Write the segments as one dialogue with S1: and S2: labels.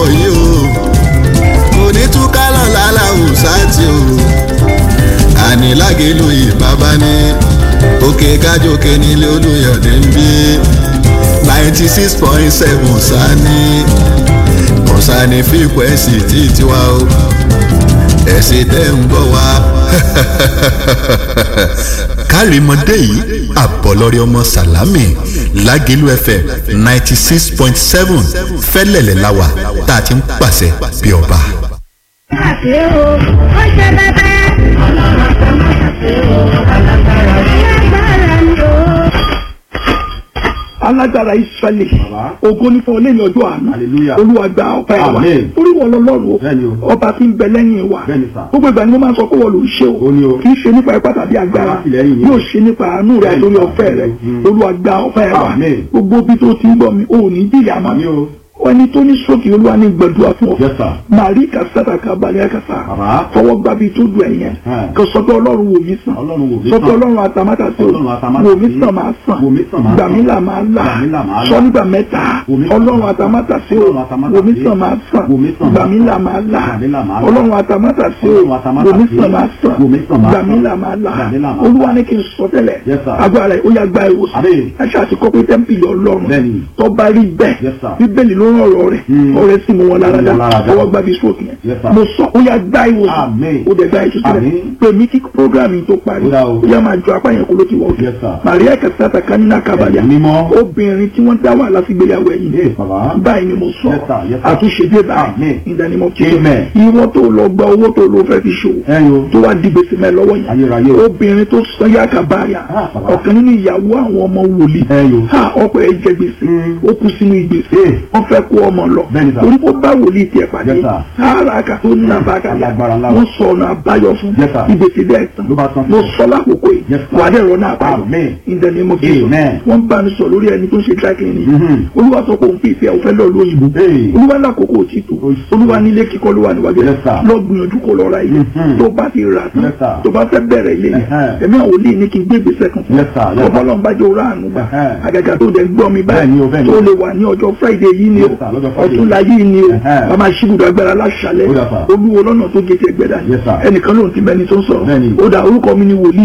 S1: bọ̀ yìí o kò ní túká lọ́la làwùsá tí o ànílágélu ìbábá ní òkè kájòkè nílé olùyọ̀dé ń bí ninety six point seven sani kọ̀sánì fíkwẹ́sì tí tiwa o ẹ̀sìn tẹ́ ń gbọ́ wa.
S2: kárìmọ́dé yìí àbọ̀lọ́rẹ́ ọmọ sàlámì lágẹ̀lú fm ninety six point seven fẹ́lẹ̀lẹ̀ láwà tá a ti ń pàṣẹ bí ọba.
S3: àṣẹ o ó ṣe bẹbẹ. ọlọ́run àtàwọn àṣẹ o alágbára alágbára ni o.
S4: alágbára israẹli ògo ní fún ọlẹ́yìn ọjọ́ àná
S5: Hallelujah.
S4: olúwa gba ọpẹ́ wa
S5: Amen.
S4: orí wọn lọ́lọ́run
S5: Bẹ́ẹ̀ni
S4: o
S5: o.
S4: ọba tí ń bẹ lẹ́yìn wa
S5: Bẹ́ẹ̀ni sà.
S4: gbogbo ìgbà ni mo máa ń sọ pé wọ́n ló ń ṣe o
S5: Ó ní o.
S4: kì í ṣe nípa ipá tàbí agbára
S5: Alátìlẹ́yìn ni.
S4: yóò ṣe nípa àánú rẹ
S5: Bẹ́ẹ̀ni
S4: lórí
S5: sà.
S4: ọ̀fẹ́ rẹ
S5: Mm.
S4: olúwa gba ọpẹ́ wa
S5: Amen.
S4: gbogbo bí tó ti ń bọ̀ mi ò ní jìyà mọ́
S5: Àmín o.
S4: ẹni tó ní sókè olúwa ní gbẹdúrà fún ọ
S5: Yes, sir.
S4: màrí kàṣàtà kábàlẹ̀ kàṣà
S5: Bàbá.
S4: fọwọ́ gbàbí tó dùn ẹ̀yẹn
S5: Ẹ̀.
S4: kò sọ pé ọlọ́run wò mí sàn
S5: Ọlọ́run wò mí
S4: sọ pé
S5: sàn.
S4: ọlọ́run àtàmátà sí
S5: Ọlọ́run àtàmátà
S4: wò mí
S5: sí.
S4: sàn máa sàn
S5: Wò mí sàn máa
S4: gbà mí
S5: sàn.
S4: là máa là
S5: Gbà mí là máa là.
S4: sọ nígbà mẹ́ta
S5: Wò mí sàn
S4: ọlọ́run
S5: máa
S4: àtàmátà sí
S5: Ọlọ́run àtàmátà
S4: wò mí
S5: sí.
S4: sàn máa sàn
S5: Wò mí sàn
S4: gbà
S5: máa
S4: mí
S5: sàn.
S4: là máa là
S5: Gbà mí là máa là.
S4: ọlọ́run àtàmátà sí
S5: Ọlọ́run àtàmátà
S4: wò mí
S5: sí.
S4: sàn máa sàn
S5: Wò mí sàn máa
S4: gbà mí
S5: sàn.
S4: là máa là
S5: Gbà mí là máa
S4: olúwa ní kí n sọ tẹ́lẹ̀
S5: Yes, sir.
S4: agbára rẹ̀ ó yá gba ìwòsàn
S5: Àmín.
S4: ẹ ṣáà ti kọ́ pé tẹ́ḿpìlì ọlọ́run
S5: Bẹ́ẹ̀ni.
S4: tó bá rí bẹ́ẹ̀
S5: Yes, sir.
S4: bíbélì ló ń rọrọ rẹ̀
S5: Mm.
S4: ọrẹ sì mú wọn lára
S5: Mú
S4: dá
S5: wọn lára dá.
S4: ọwọ́ gbàbí stroke yẹn
S5: Yes, sir.
S4: mo sọ ó yá gba ìwòsàn
S5: Àmín.
S4: ó dẹ̀ gba ìtúsílẹ̀
S5: Àmín.
S4: pé mi kí program yìí tó parí
S5: Ó dá o.
S4: ó yá máa jọ apá yẹn kó ló ti wọ̀ ọ́
S5: Yes, sir.
S4: Maria Kasata Kanina Kabaya
S5: Ẹ̀mí mímọ́.
S4: obìnrin tí wọ́n dá wà lásìgbéyàwó ẹ̀yìn
S5: Yes, bàbá.
S4: báyìí ni mo sọ
S5: Yes, sir. Yes, sir.
S4: àtúnṣe dé báyìí
S5: Àmín.
S4: ìdánimọ̀ tí
S5: Amen.
S4: ìwọ tó lọ gba owó tó lọ fẹ́ fi ṣòwò
S5: Ẹ̀yin o.
S4: tó wá di gbèsè mẹ́ lọ́wọ́ yẹn
S5: Ayérayé o.
S4: obìnrin tó sọ yá kàbáyà
S5: Ah, bàbá.
S4: ọ̀kan nínú ìyàwó àwọn ọmọ wòlíì
S5: Ẹ̀yin o.
S4: ha ọkọ ẹ̀ jẹ gbèsè
S5: Mm.
S4: ó kú sínú ìgbèsè
S5: Eh.
S4: wọ́n fẹ́ kó ọmọ lọ
S5: Bẹ́ẹ̀ni sà.
S4: torí kó bá wòlíì tiẹ̀ pàdé
S5: Yes, sir.
S4: ara kà tó ní abákàlà
S5: Alágbára ńlá o.
S4: wọ́n sọ ọ̀nà àbáyọ fún
S5: Yes, sir.
S4: ìgbèsè bẹ́ẹ̀ tán
S5: Ló bá tán.
S4: mo sọ lákòókò yìí
S5: Yes, sir.
S4: wà á dẹ̀ rọ náà àbáyọ
S5: Amen.
S4: in the name of Jesus
S5: Amen.
S4: wọ́n bá mi sọ lórí ẹni tó ń ṣe dry cleaning
S5: Mhm.
S4: olúwa sọ pé òun fi ìfẹ́ òun fẹ́ lọ lóyìnbó
S5: Hey.
S4: olúwa lákòókò òtítọ́
S5: Oṣù.
S4: olúwa nílé kíkọ́ ló wà níwájú
S5: Yes, sir.
S4: lọ gbìyànjú kó lọ ra ilé
S5: Mhm.
S4: tó bá ti rà tán
S5: Yes, sir.
S4: tó bá fẹ́ bẹ̀rẹ̀ ilé yẹn
S5: Ẹ̀hẹ́n.
S4: ẹ̀mí àwọn olè ní kí n gbé ìgbésẹ̀ kan fún
S5: Yes, sir. Yes, sir.
S4: ọ̀pọ̀lọpọ̀ bá jẹ́ òrà àánú gbà
S5: Ẹ̀hẹ́n.
S4: àgàgà tó dẹ̀ gbọ́ mi
S5: Bẹ́ẹ̀ni o,
S4: báyìí
S5: bẹ́ẹ̀ni
S4: tó
S5: o.
S4: lè wà ní ọjọ́ friday yìí ni o
S5: Yes, sir. Lọ́jọ́ Friday.
S4: ọ̀túnla yìí ni o
S5: Ẹ̀hẹ́n.
S4: bàbá ṣíbùdó agbára láṣálẹ̀
S5: Ó dà, sir.
S4: olúwo lọ́nà tó gé ti ẹgbẹ́dà
S5: Yes, sir.
S4: ẹnìkan lóun ti bẹni tó ń sọ̀rọ̀
S5: Bẹ́ẹ̀ni.
S4: ó dà orúkọ mi ni wòlíì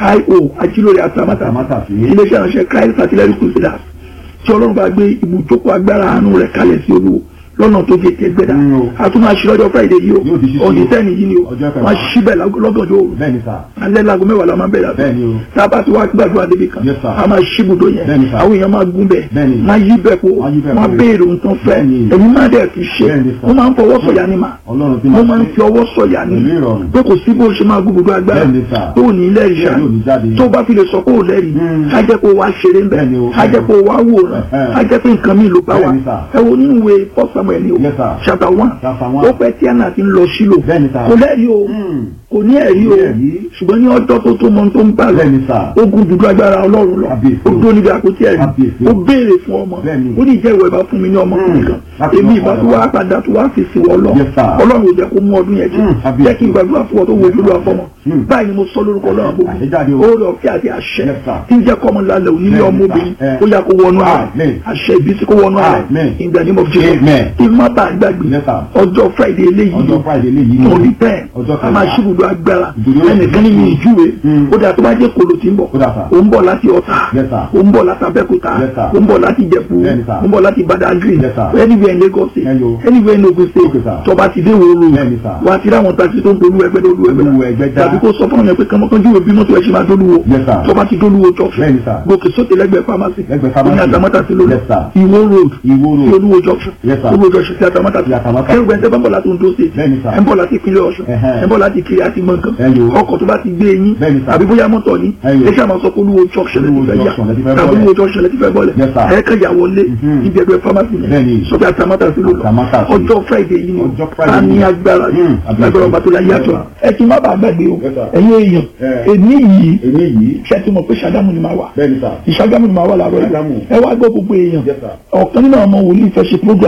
S4: io ajílórí àtàmátà
S5: Àtàmátà sí.
S4: iléeṣẹ́ ìránṣẹ́ christ artillery crusaders tí ọlọ́run bá gbé ibùjókòó agbára àánú rẹ̀ kalẹ̀ sí olúwo lọ́nà tó gé ti ẹgbẹ́dà
S5: Mm, o.
S4: a tún máa ṣí lọ́jọ́ friday yìí o
S5: Yóò di ṣíṣí o.
S4: ọ̀dì tẹ́ni yìí ni o
S5: Ọjọ́ kẹwàá.
S4: wọ́n á ṣí bẹ̀ lọ́gànjọ́ òru
S5: Bẹ́ẹ̀ni sà.
S4: alẹ́ lago mẹ́wàá la máa bẹ̀rẹ̀ àtọ́
S5: Bẹ́ẹ̀ni o.
S4: tá a bá ti wá gbàdúrà débi kan
S5: Yes, sir.
S4: a máa ṣí ibùdó yẹn
S5: Bẹ́ẹ̀ni, sir.
S4: àwọn èèyàn máa gún bẹ̀
S5: Bẹ́ẹ̀ni.
S4: máa yí bẹ̀ kó
S5: Wọ́n á yí bẹ̀
S4: máa
S5: kó.
S4: béèrè ohun tó ń fẹ́
S5: Bẹ́ẹ̀ni.
S4: èmi máa dẹ̀ fi ṣe
S5: Bẹ́ẹ̀ni, sir.
S4: mo máa ń fọwọ́ sọ̀yà ni mà
S5: Ọlọ́run tí
S4: mo
S5: máa
S4: máa ń
S5: ṣe.
S4: fi ọwọ́ sọ̀yà ni
S5: Pẹ̀lú ìrọ̀rùn.
S4: pé kò sí bó ṣe máa gún gbogbo agbára
S5: Bẹ́ẹ̀ni, sir.
S4: tó ò ní lẹ́rìí ṣá
S5: Bẹ́ẹ̀ni, ò ní jáde.
S4: tó bá fi lè sọ pé ò lẹ́rìí
S5: Mm.
S4: á jẹ́ kó wá ṣeré ńbẹ̀
S5: Bẹ́ẹ̀ni o.
S4: á jẹ́ kó wá wòran
S5: Ẹ̀hẹ́.
S4: á jẹ́ pé nǹkan mi ló bá wa
S5: Bẹ́ẹ̀ni, sir.
S4: ẹ wo nínú ìwé first samuel ni o
S5: Yes, sir.
S4: chapter one
S5: Chapter one.
S4: ó pẹ́ tí àná ti ń lọ sílò
S5: Bẹ́ẹ̀ni, sir.
S4: kò lẹ́rìí o
S5: Mm.
S4: kò ní ẹ̀rí o
S5: Kò ní ẹ̀rí.
S4: ṣùgbọ́n ní ọjọ́ tó tó mọ tó ń bá lọ
S5: Bẹ́ẹ̀ni, sir.
S4: ogun dúdú agbára ọlọ́run lọ
S5: Kábíyèsí.
S4: ó dúró níbi àpótí ẹ̀rí
S5: Kábíyèsí.
S4: ó béèrè fún ọmọ
S5: Bẹ́ẹ̀ni.
S4: ó ní ìjẹ́ ìwọ ìbá fún mi ní ọmọ
S5: Mm.
S4: kùnrin kan
S5: Láti
S4: èmi
S5: mọ
S4: ìbá
S5: ọ̀rọ̀.
S4: tó wá padà tó wá fi sìn wọ́n lọ
S5: Yes, sir.
S4: ọlọ́run ò jẹ́ kó mú ọdún yẹn jù
S5: Mm. Kábíyèsí.
S4: jẹ́ kí n gbàdúrà fún ọ tó wojú lọ àfọmọ
S5: Mm.
S4: báyìí ni mo sọ lórúkọ ọlọ́run gbogbo
S5: Àṣejáde o.
S4: oore ọ̀fẹ́ àti àṣẹ
S5: Yes, sir.
S4: tí ń jẹ́ kọ́mọ lálẹ́ òní ní
S5: Bẹ́ẹ̀ni,
S4: ọmọbìnrin
S5: sir. Eh.
S4: ó yà kó wọnú ààrẹ
S5: Amen.
S4: àṣẹ ìbísí kó wọnú ààrẹ
S5: Amen.
S4: in the name of Jesus
S5: Amen.
S4: kí n má bàa gbàgbé
S5: Yes, sir.
S4: ọjọ́ friday eléyìí
S5: Ọjọ́ Friday eléyìí ni.
S4: torí bẹ́ẹ̀
S5: Ọjọ́
S4: a máa
S5: kẹwàá.
S4: ṣíbùdó agbára
S5: Ìdúró
S4: ẹnìkan ní mi ìjúwe
S5: Mm.
S4: ó dà tó bá jẹ́ kolo tí ń bọ̀
S5: Ó dà, sir.
S4: ó ń bọ̀ láti ọ̀tà
S5: Yes, sir.
S4: ó ń bọ̀ láti abẹ́kúta
S5: Yes, sir.
S4: ó ń bọ̀ láti ìjẹ̀bú
S5: Bẹ́ẹ̀ni, sir.
S4: ó ń bọ̀ láti badagry
S5: Yes, sir.
S4: anywhere in Lagos state
S5: Ẹyọ.
S4: anywhere in Ogun state
S5: Okay, sir.
S4: tọba ti dé wòrò
S5: Bẹ́ẹ̀ni, sir.
S4: wà á ti ráwọn taxi tó ń dolú ẹgbẹ́ dolú
S5: Olúwo
S4: ẹgbẹ́
S5: Ẹgbẹ́dá.
S4: tàbí kó sọ fún ọ̀nà pé kọ́mọkàn júwe bí mọ́tò ẹ̀ ṣe máa dolúwo
S5: Yes, sir.
S4: tọba ti dolúwo junction
S5: Bẹ́ẹ̀ni, sir.
S4: gòkè sókè lẹ́gbẹ̀ẹ́ pharmacy
S5: Lẹ́gbẹ̀ẹ́ pharmacy.
S4: ní àtàmọ́tà sí lórí
S5: Yes, sir.
S4: ìwó road
S5: Ìwó road.
S4: sí olúwo junction
S5: Yes, sir.
S4: olúwo junction sí àtàmọ́tà
S5: Sí Àtàmátà.
S4: ẹrù gbẹ̀ntẹ́ bá ń bọ̀ láti Ondo state
S5: Bẹ́ẹ̀ni, sir.
S4: ẹ̀ ń bọ̀ láti ìpínlẹ̀ Ọ̀ṣun
S5: Ẹ̀hẹ́n.
S4: ẹ̀ ń bọ̀ láti kiri àti gbọ̀ngàn
S5: Ẹyọ.
S4: ọkọ̀ tó bá ti gbé yín
S5: Bẹ́ẹ̀ni, sir.
S4: àbí bóyá mọ́tò ní
S5: Ẹyọ.
S4: ẹ ṣáà máa sọ pé olúwo junction lẹ́ti
S5: Olúwo
S4: fẹ́ yà
S5: junction lẹ ti fẹ́
S4: tàbí
S5: bọ́lẹ̀.
S4: olúwo junction lẹ́ti fẹ́ bọ́lẹ̀
S5: Yes, sir.
S4: ẹ̀ kàn yà wọlé
S5: Mhm.
S4: ibi ẹgbẹ́ pharmacy
S5: Bẹ́ẹ̀ni.
S4: yẹn sọ pé àtàmọ́tà sí ló lọ
S5: Àtàmátà sí.
S4: ọjọ́ friday yìí ni
S5: Ọjọ́ Friday
S4: a ní
S5: yìí.
S4: agbára
S5: Mm, àbí
S4: agbára
S5: ẹ̀sìn.
S4: ọba tó la yàtọ̀
S5: Yes,
S4: ẹ ti má bàa gbàgbé o
S5: Yes, sir.
S4: ẹ̀yin èèyàn
S5: Eh.
S4: èmi yìí
S5: Èmi yìí.
S4: ṣe ti mọ̀ pé ṣàgámù ni máa wà
S5: Bẹ́ẹ̀ni sà.
S4: ìṣàgámù ni máa wà láàárọ̀
S5: Ṣàgámù.
S4: yìí ẹ wá gbọ́ gbogbo èèyàn
S5: Yes, sir.
S4: ọ̀kan nínú àwọn ọmọ wòlíì fẹ́ ṣe program
S5: Ẹyọ.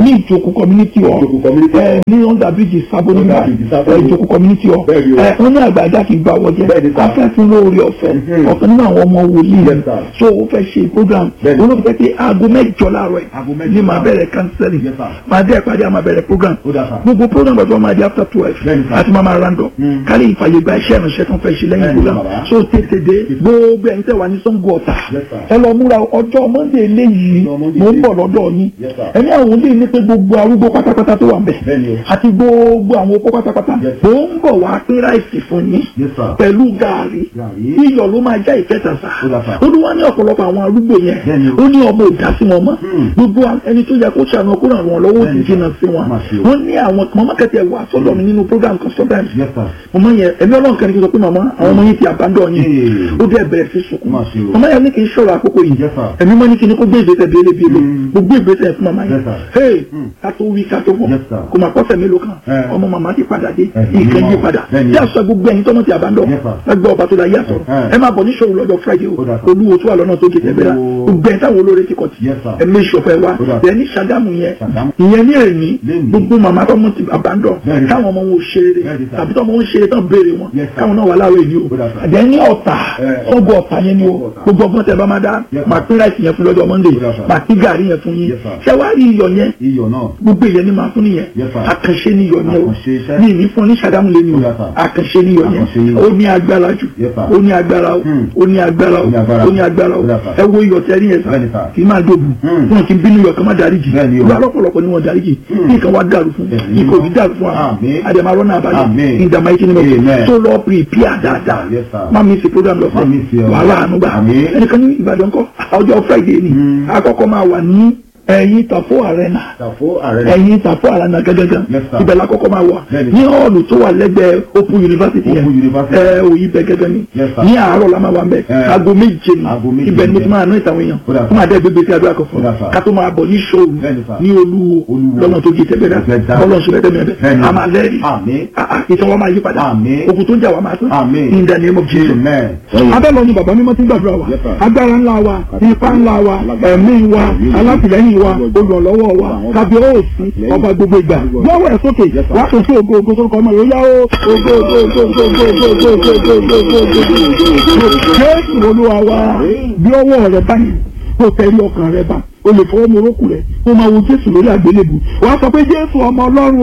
S4: ní ìjókòó community hall
S5: Ìjókòó community hall.
S4: ẹ ní under bridge sábó nígbà
S5: Under bridge Sábó.
S4: ẹ ìjókòó community hall
S5: Bẹ́ẹ̀ ni o.
S4: ẹ wọ́n ní àgbàdá kì í gbà wọ́jẹ́
S5: Bẹ́ẹ̀ ni sir.
S4: afẹ́fún lórí ọ̀fẹ́
S5: Mhm.
S4: ọ̀kan nínú àwọn ọmọ wòlíì
S5: Yes, sir.
S4: so ó fẹ́ ṣe program
S5: Bẹ́ẹ̀ ni.
S4: olóòfẹ́ pé aago mẹ́jọ láàárọ̀
S5: Aago
S4: ẹ̀
S5: mẹ́jọ
S4: ní màá
S5: láàárọ̀.
S4: bẹ̀rẹ̀ counseling
S5: Yes, sir.
S4: màá dé ìpàdé àmà bẹ̀rẹ̀ program
S5: Ó dà, sir.
S4: gbogbo program bàbá máa di after twelve
S5: Bẹ́ẹ̀ ni, sir.
S4: àti máa máa random
S5: Mm.
S4: kárí ìfàyè gba iṣẹ́ ìránṣẹ́ tó ń fẹ́ ṣe lẹ́yìn
S5: Bẹ́ẹ̀ ni,
S4: program
S5: bàbá.
S4: so tètè dé gbogbo ẹ̀yin tẹ́ wà ní Ṣàngó Ọ̀tà
S5: Yes, sir.
S4: ẹ lọ múra ọjọ́ Monday eléyìí
S5: Ọjọ́ Monday
S4: mò ń bọ̀
S5: eléyìí.
S4: lọ́dọ̀ yín
S5: Yes, sir.
S4: ẹni àwọn olè ní pé gbogbo arúgbó pátápátá tó wà ń bẹ̀
S5: Bẹ́ẹ̀ ni o.
S4: àti gbogbo àwọn opó pátápátá
S5: Yes,
S4: mò ń bọ̀ wá pín ráìsì fún yín
S5: Yes, sir.
S4: pẹ̀lú gààrí
S5: Gààrí.
S4: iyọ̀ ló máa já ìkẹta sá
S5: Ó dà, sir.
S4: olúwa ní ọ̀pọ̀lọpọ̀ àwọn arúgbó yẹn
S5: Bẹ́ẹ̀ ni o.
S4: ó ní ọmọ ìdásí wọn mọ́
S5: Hmm.
S4: gbogbo ẹni tó yẹ kó ṣàánú kó ràn wọn lọ́wọ́ ó
S5: Bẹ́ẹ̀
S4: sì
S5: ni,
S4: jìnnà sí wọn
S5: Má ṣe o.
S4: wọ́n ní àwọn mọ́mọ́ kẹtẹ wà sọ́dọ̀ mi nínú program kan sometimes
S5: Yes, sir.
S4: mọ̀mọ́ yẹn ẹ̀mí ọlọ́run kan ní kí n sọ pé màmá àwọn ọmọ yìí ti àbádọ́ yín
S5: Ee.
S4: ó dẹ̀ bẹ̀rẹ̀ sí sunkún
S5: Má ṣe o.
S4: mọ̀mọ́ yẹn ní kí n sọ̀rọ̀ àkókò yìí
S5: Yes, sir.
S4: ẹ̀mí mọ́ ní kí n kó gbé ìgbésẹ̀ bíélé bíélé
S5: Mm.
S4: gbogbo ìgbésẹ̀ fún màmá yẹn
S5: Yes, sir.
S4: hey
S5: Mm.
S4: ká tó wí ká tó bọ̀
S5: Yes, sir.
S4: kò mà pọ́sẹ̀ mélòó kan
S5: Eh.
S4: ọmọ màmá ti padà dé
S5: Eh,
S4: ìkẹ́
S5: mímọ́.
S4: yí padà
S5: Bẹ́ẹ̀ ni.
S4: bí àṣọ gbogbo ẹ̀yin tọ́mọ ti àbádọ́
S5: Yes, sir.
S4: ẹgbẹ́ ọba tó la yé àtọ̀
S5: Eh.
S4: ẹ máa bọ̀ ní ṣòro lọ́jọ́ Friday o
S5: Ó dà, sir.
S4: olúwo tó wà lọ́nà tó gé tẹ̀gbẹ́ra
S5: Olúwo.
S4: gbogbo ẹ̀ táwọn olóore ti kọ̀ tì
S5: Yes, sir.
S4: ẹ mé ìṣọ̀fẹ́ wa
S5: Ó dà.
S4: ẹ ní Ṣàgámù yẹn
S5: Ṣàgámù.
S4: ìyẹn ní èní
S5: Lénìí.
S4: gbogbo màmá tọ́mọ ti àbádọ́
S5: Bẹ́ẹ̀ ni.
S4: táwọn ọmọ wọn ò ṣeré
S5: Bẹ́ẹ̀ ni, sir.
S4: tàbí tọ́mọ wọn ṣeré tán béèrè wọn
S5: Yes, sir.
S4: káwọn náà wà láàárọ̀ èní o
S5: Ó dà, sir.
S4: àdé ní ọ̀tà
S5: Eh.
S4: sọ́gbọ̀ ọ̀tà yẹn ni o
S5: Ọ̀tà.
S4: gbogbo ọgbọ́n tẹ bá máa dá
S5: Yes, sir.
S4: màá pín ráìsì yẹn fún lọ́jọ́ Monday
S5: Ó dà, sir.
S4: màá pín gàrí yẹn fún yín
S5: Yes, sir.
S4: ṣé wàá rí iyọ̀ yẹn
S5: Iyọ̀ náà.
S4: gbogbo ìyẹn ni màá fún nìyẹn
S5: Yes, sir.
S4: àkànṣe ni iyọ̀ yẹn o
S5: Àkànṣe iṣẹ́.
S4: ní ìní fún ní Ṣàgámù lé ní o
S5: Ó dà, sir.
S4: àkànṣe ni iyọ̀
S5: Àkànṣe
S4: yẹn
S5: iyọ̀.
S4: ó ní agbára jù
S5: Yes, sir.
S4: ó ní agbára o
S5: Hmm.
S4: ó ní agbára o
S5: Ó ní agbára.
S4: ó ní agbára o
S5: Ó dà, sir.
S4: ẹ wo iyọ̀ tẹ́rí yẹn
S5: Bẹ́ẹ̀ ni,
S4: sà
S5: sir.
S4: kì í máa dóbu
S5: Hmm.
S4: wọn kì í bínú iyọ̀ kan má darí jì
S5: Bẹ́ẹ̀ ni o.
S4: ìwà lọ́pọ̀lọpọ̀ ni wọ́n darí jì
S5: Hmm.
S4: kí nǹkan wá dàrú fún
S5: Bẹ́ẹ̀ ni.
S4: ikọ̀ òbí dàrú fún wa
S5: Àmín.
S4: àdèmàrọ́ náà balẹ̀
S5: Àmín.
S4: ìdààmú ayé kí ni mo
S5: Amen.
S4: tó lọ prepare dáadáa
S5: Yes, sir.
S4: má mi sì program lọ
S5: Má mi sí ọ.
S4: wàhálà àánú gbà
S5: Àmín.
S4: ẹnìkan ní Ìbàdàn kọ́ ọjọ́ Friday ni
S5: Hmm.
S4: àkọ́kọ́ máa wà ní ẹ̀yìn Tàfó Arena
S5: Tàfó ààrẹ.
S4: ẹ̀yìn Tàfó Arena gẹ́gẹ́gẹ́
S5: Yes, sir.
S4: ibẹ̀ la kọ́kọ́ máa wà
S5: Bẹ́ẹ̀ni.
S4: ní hall tó wà lẹ́gbẹ̀ẹ́ Open University yẹn
S5: Open University.
S4: ẹ òyìn bẹ gẹ́gẹ́ ni
S5: Yes, sir.
S4: ní àárọ̀ la máa wà mbẹ
S5: Eh.
S4: aago méje ni
S5: Aago méje
S4: ibẹ̀ ni mo
S5: ni.
S4: ti máa ná ìtàwọn èèyàn
S5: Ó dà, sir.
S4: fún àdé gbégbé sí àdúrà kan fún
S5: Ó dà, sir.
S4: ká tó máa bọ̀ ní ṣòro
S5: Bẹ́ẹ̀ni, sir.
S4: ní olúwo
S5: Olúwo.
S4: lọ́nà tó gé tẹ́gbẹ́dá
S5: Ẹgbẹ́ dá.
S4: bọ́lọ̀ ṣe fẹ́ẹ́ tẹ́lẹ̀
S5: Bẹ́ẹ̀ni.
S4: a máa lẹ́rìí
S5: Àmín.
S4: Ah, ah, ìtàn wa máa yí padà
S5: Àmín.
S4: ogun tó ń jà wá máa tán
S5: Àmín.
S4: in the name of Jesus
S5: Amen.
S4: abẹ́lọ ni bàbá mímọ́ ti ń gbàdúrà wa
S5: Yes, sir.
S4: agbára ńlá wa ipá ńlá wa ẹ̀mí wa alátìlẹ́yìn wa olùrànlọ́wọ́ wa tàbí òsì ọba gbogbo ìgbà lọ́wọ́ ẹ̀ sókè wàá tó sí ògo ògo sórúkọ ọmọ yóò yá ó ògo ògo ògo ògo ògo ògo ògo ògo ògo ògo ògo ògo jésù olúwa wa bí ọwọ́ rẹ báyìí kó tẹ̀lé ọkàn rẹ bá o lè fọwọ́ mu orókù rẹ kó máa wo jésù lórí àgbélébù wàá sọ pé jésù ọmọ ọlọ́run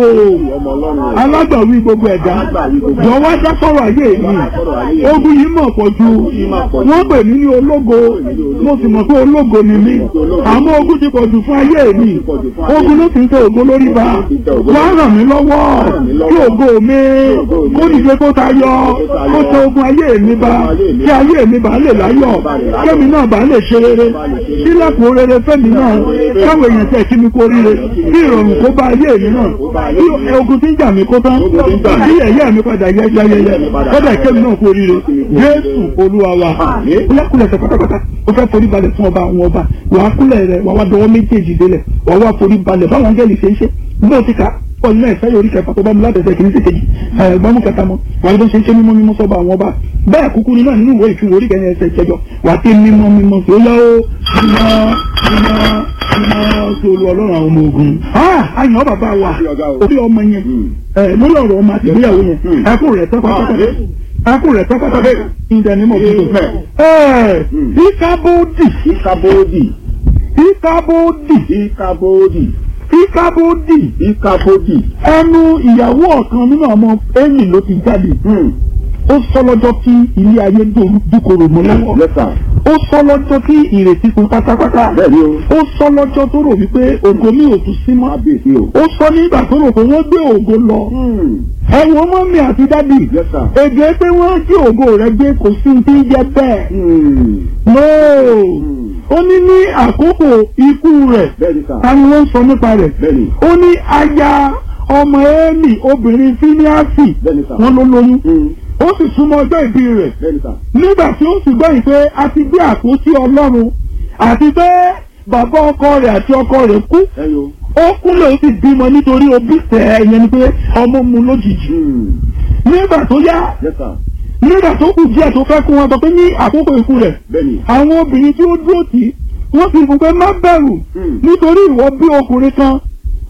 S4: o alágbàwí gbogbo ẹ̀dá jọ̀wọ́ dá sọ̀rọ̀ ayé mi ogun yìí mọ̀ pọ̀ ju wọ́n pè mí ní ológo mo sì mọ̀ pé ológo ni mí àmọ́ ogun ti pọ̀ jù fún ayé mi ogun ló ti ń tẹ ògo lórí ba wá ràn mí lọ́wọ́ kí ògo mi kó dìde kó tayọ kó tẹ ogun ayé mi ba kí ayé mi bá lè láyọ̀ kémi náà bá lè ṣe rere sílẹ̀kùn rere fẹ́mi náà káwọn èèyàn tẹ̀ kí mi kó ríre kí ìrọ̀rùn kó bá ayé mi náà kí ogun tí ń jà mí kó tán kí ẹ̀yẹ́ mi padà yẹ yẹyẹyẹ kọ́dà kémi náà kó ríre Jésù Olúwa wa kúlẹ̀kúlẹ̀ tẹ pátápátá ó fẹ́ forí balẹ̀ fún ọba àwọn ọba wàá kúlẹ̀ rẹ̀ wàá wá dọwọ́ méjèèjì délẹ̀ wàá wá forí balẹ̀ báwọn angẹ́lì ṣe ń ṣe bí ó ti kà pọ̀ nínú ẹ̀fẹ́ yorí kẹfà tó bá mu látẹ̀sẹ̀ kìíní sí kejì ẹ̀gbọ́n kẹta mọ́ wàá ló ṣe ń ṣe mímọ́ mímọ́ sọ́ba àwọn ọba bẹ́ẹ̀ kúkú nínú nínú ìwé ìfihàn orí kẹyìn ẹsẹ̀ ìjẹjọ wàá tẹ mímọ́ mímọ́ sí ó yá ó mímọ́ mímọ́ mímọ́ sí olú ọlọ́run àwọn ọmọ ogun. àyàn bàbá wa orí ọmọ yẹn lórí ọ̀rọ̀ ọmọ àti ìgbéyàwó yẹn ẹkún rẹ̀ tẹ́ pátápátá ẹkún rẹ̀ tẹ́ pátápátá ìdẹ̀nímọ̀ bíbọ̀. ìkábòdì
S5: Ìkàbòdì.
S4: ìkábòdì
S5: Ìkàbòdì.
S4: ìkábòdì
S5: Ìkàbòdì.
S4: ẹnu ìyàwó ọ̀kan nínú ọmọ Élì ló ti jáde ó sọ lọ́jọ́ tí ilé ayé dúkòrò mọ́ lọ́wọ́
S5: Lẹ́tà.
S4: ó sọ lọ́jọ́ tí ìrètí kún pátápátá
S5: Bẹ́ẹ̀ni o.
S4: ó sọ lọ́jọ́ tó rò wípé ògo mi ò tún sí mọ́
S5: Kábíyèsí o.
S4: ó sọ nígbà tó rò pé wọ́n gbé ògo lọ ẹ̀wọ̀n mọ́mí àti dádì
S5: Yes, sir.
S4: èdè pé wọ́n jí ògo rẹ̀ gbé kò sí ti ń jẹ bẹ́ẹ̀ nóò ó ní ní àkókò ikú rẹ̀
S5: Bẹ́ẹ̀ni sà.
S4: ta ni wọ́n ń sọ nípa rẹ̀
S5: Bẹ́ẹ̀ni.
S4: ó ní aya ọmọ Élì obìnrin fíníàsì
S5: Bẹ́ẹ̀ni sà.
S4: wọ́n ló lóyún ó sì súnmọ́ ọjọ́ ìbí rẹ̀
S5: Bẹ́ẹ̀ni sà.
S4: nígbà tí ó sì gbọ́ ìpè a ti gbé àpótí ọlọ́run àti pé bàbá ọkọ rẹ̀ àti ọkọ rẹ̀ kú
S5: Ẹyọ.
S4: ó kúnlẹ̀ ó sì bímọ nítorí òbí tẹ̀ ẹ́ yẹn ni pé ọmọ mu lójijì nígbà tó yá
S5: Yes, sir.
S4: nígbà tó kù díẹ̀ tó fẹ́ kú wọn sọ pé ní àkókò ikú rẹ̀
S5: Bẹ́ẹ̀ni.
S4: àwọn obìnrin tí ó dúró tì í wọ́n fi fún pé má bẹ̀rù
S5: Hmm.
S4: nítorí ìwọ bí ọkùnrin kan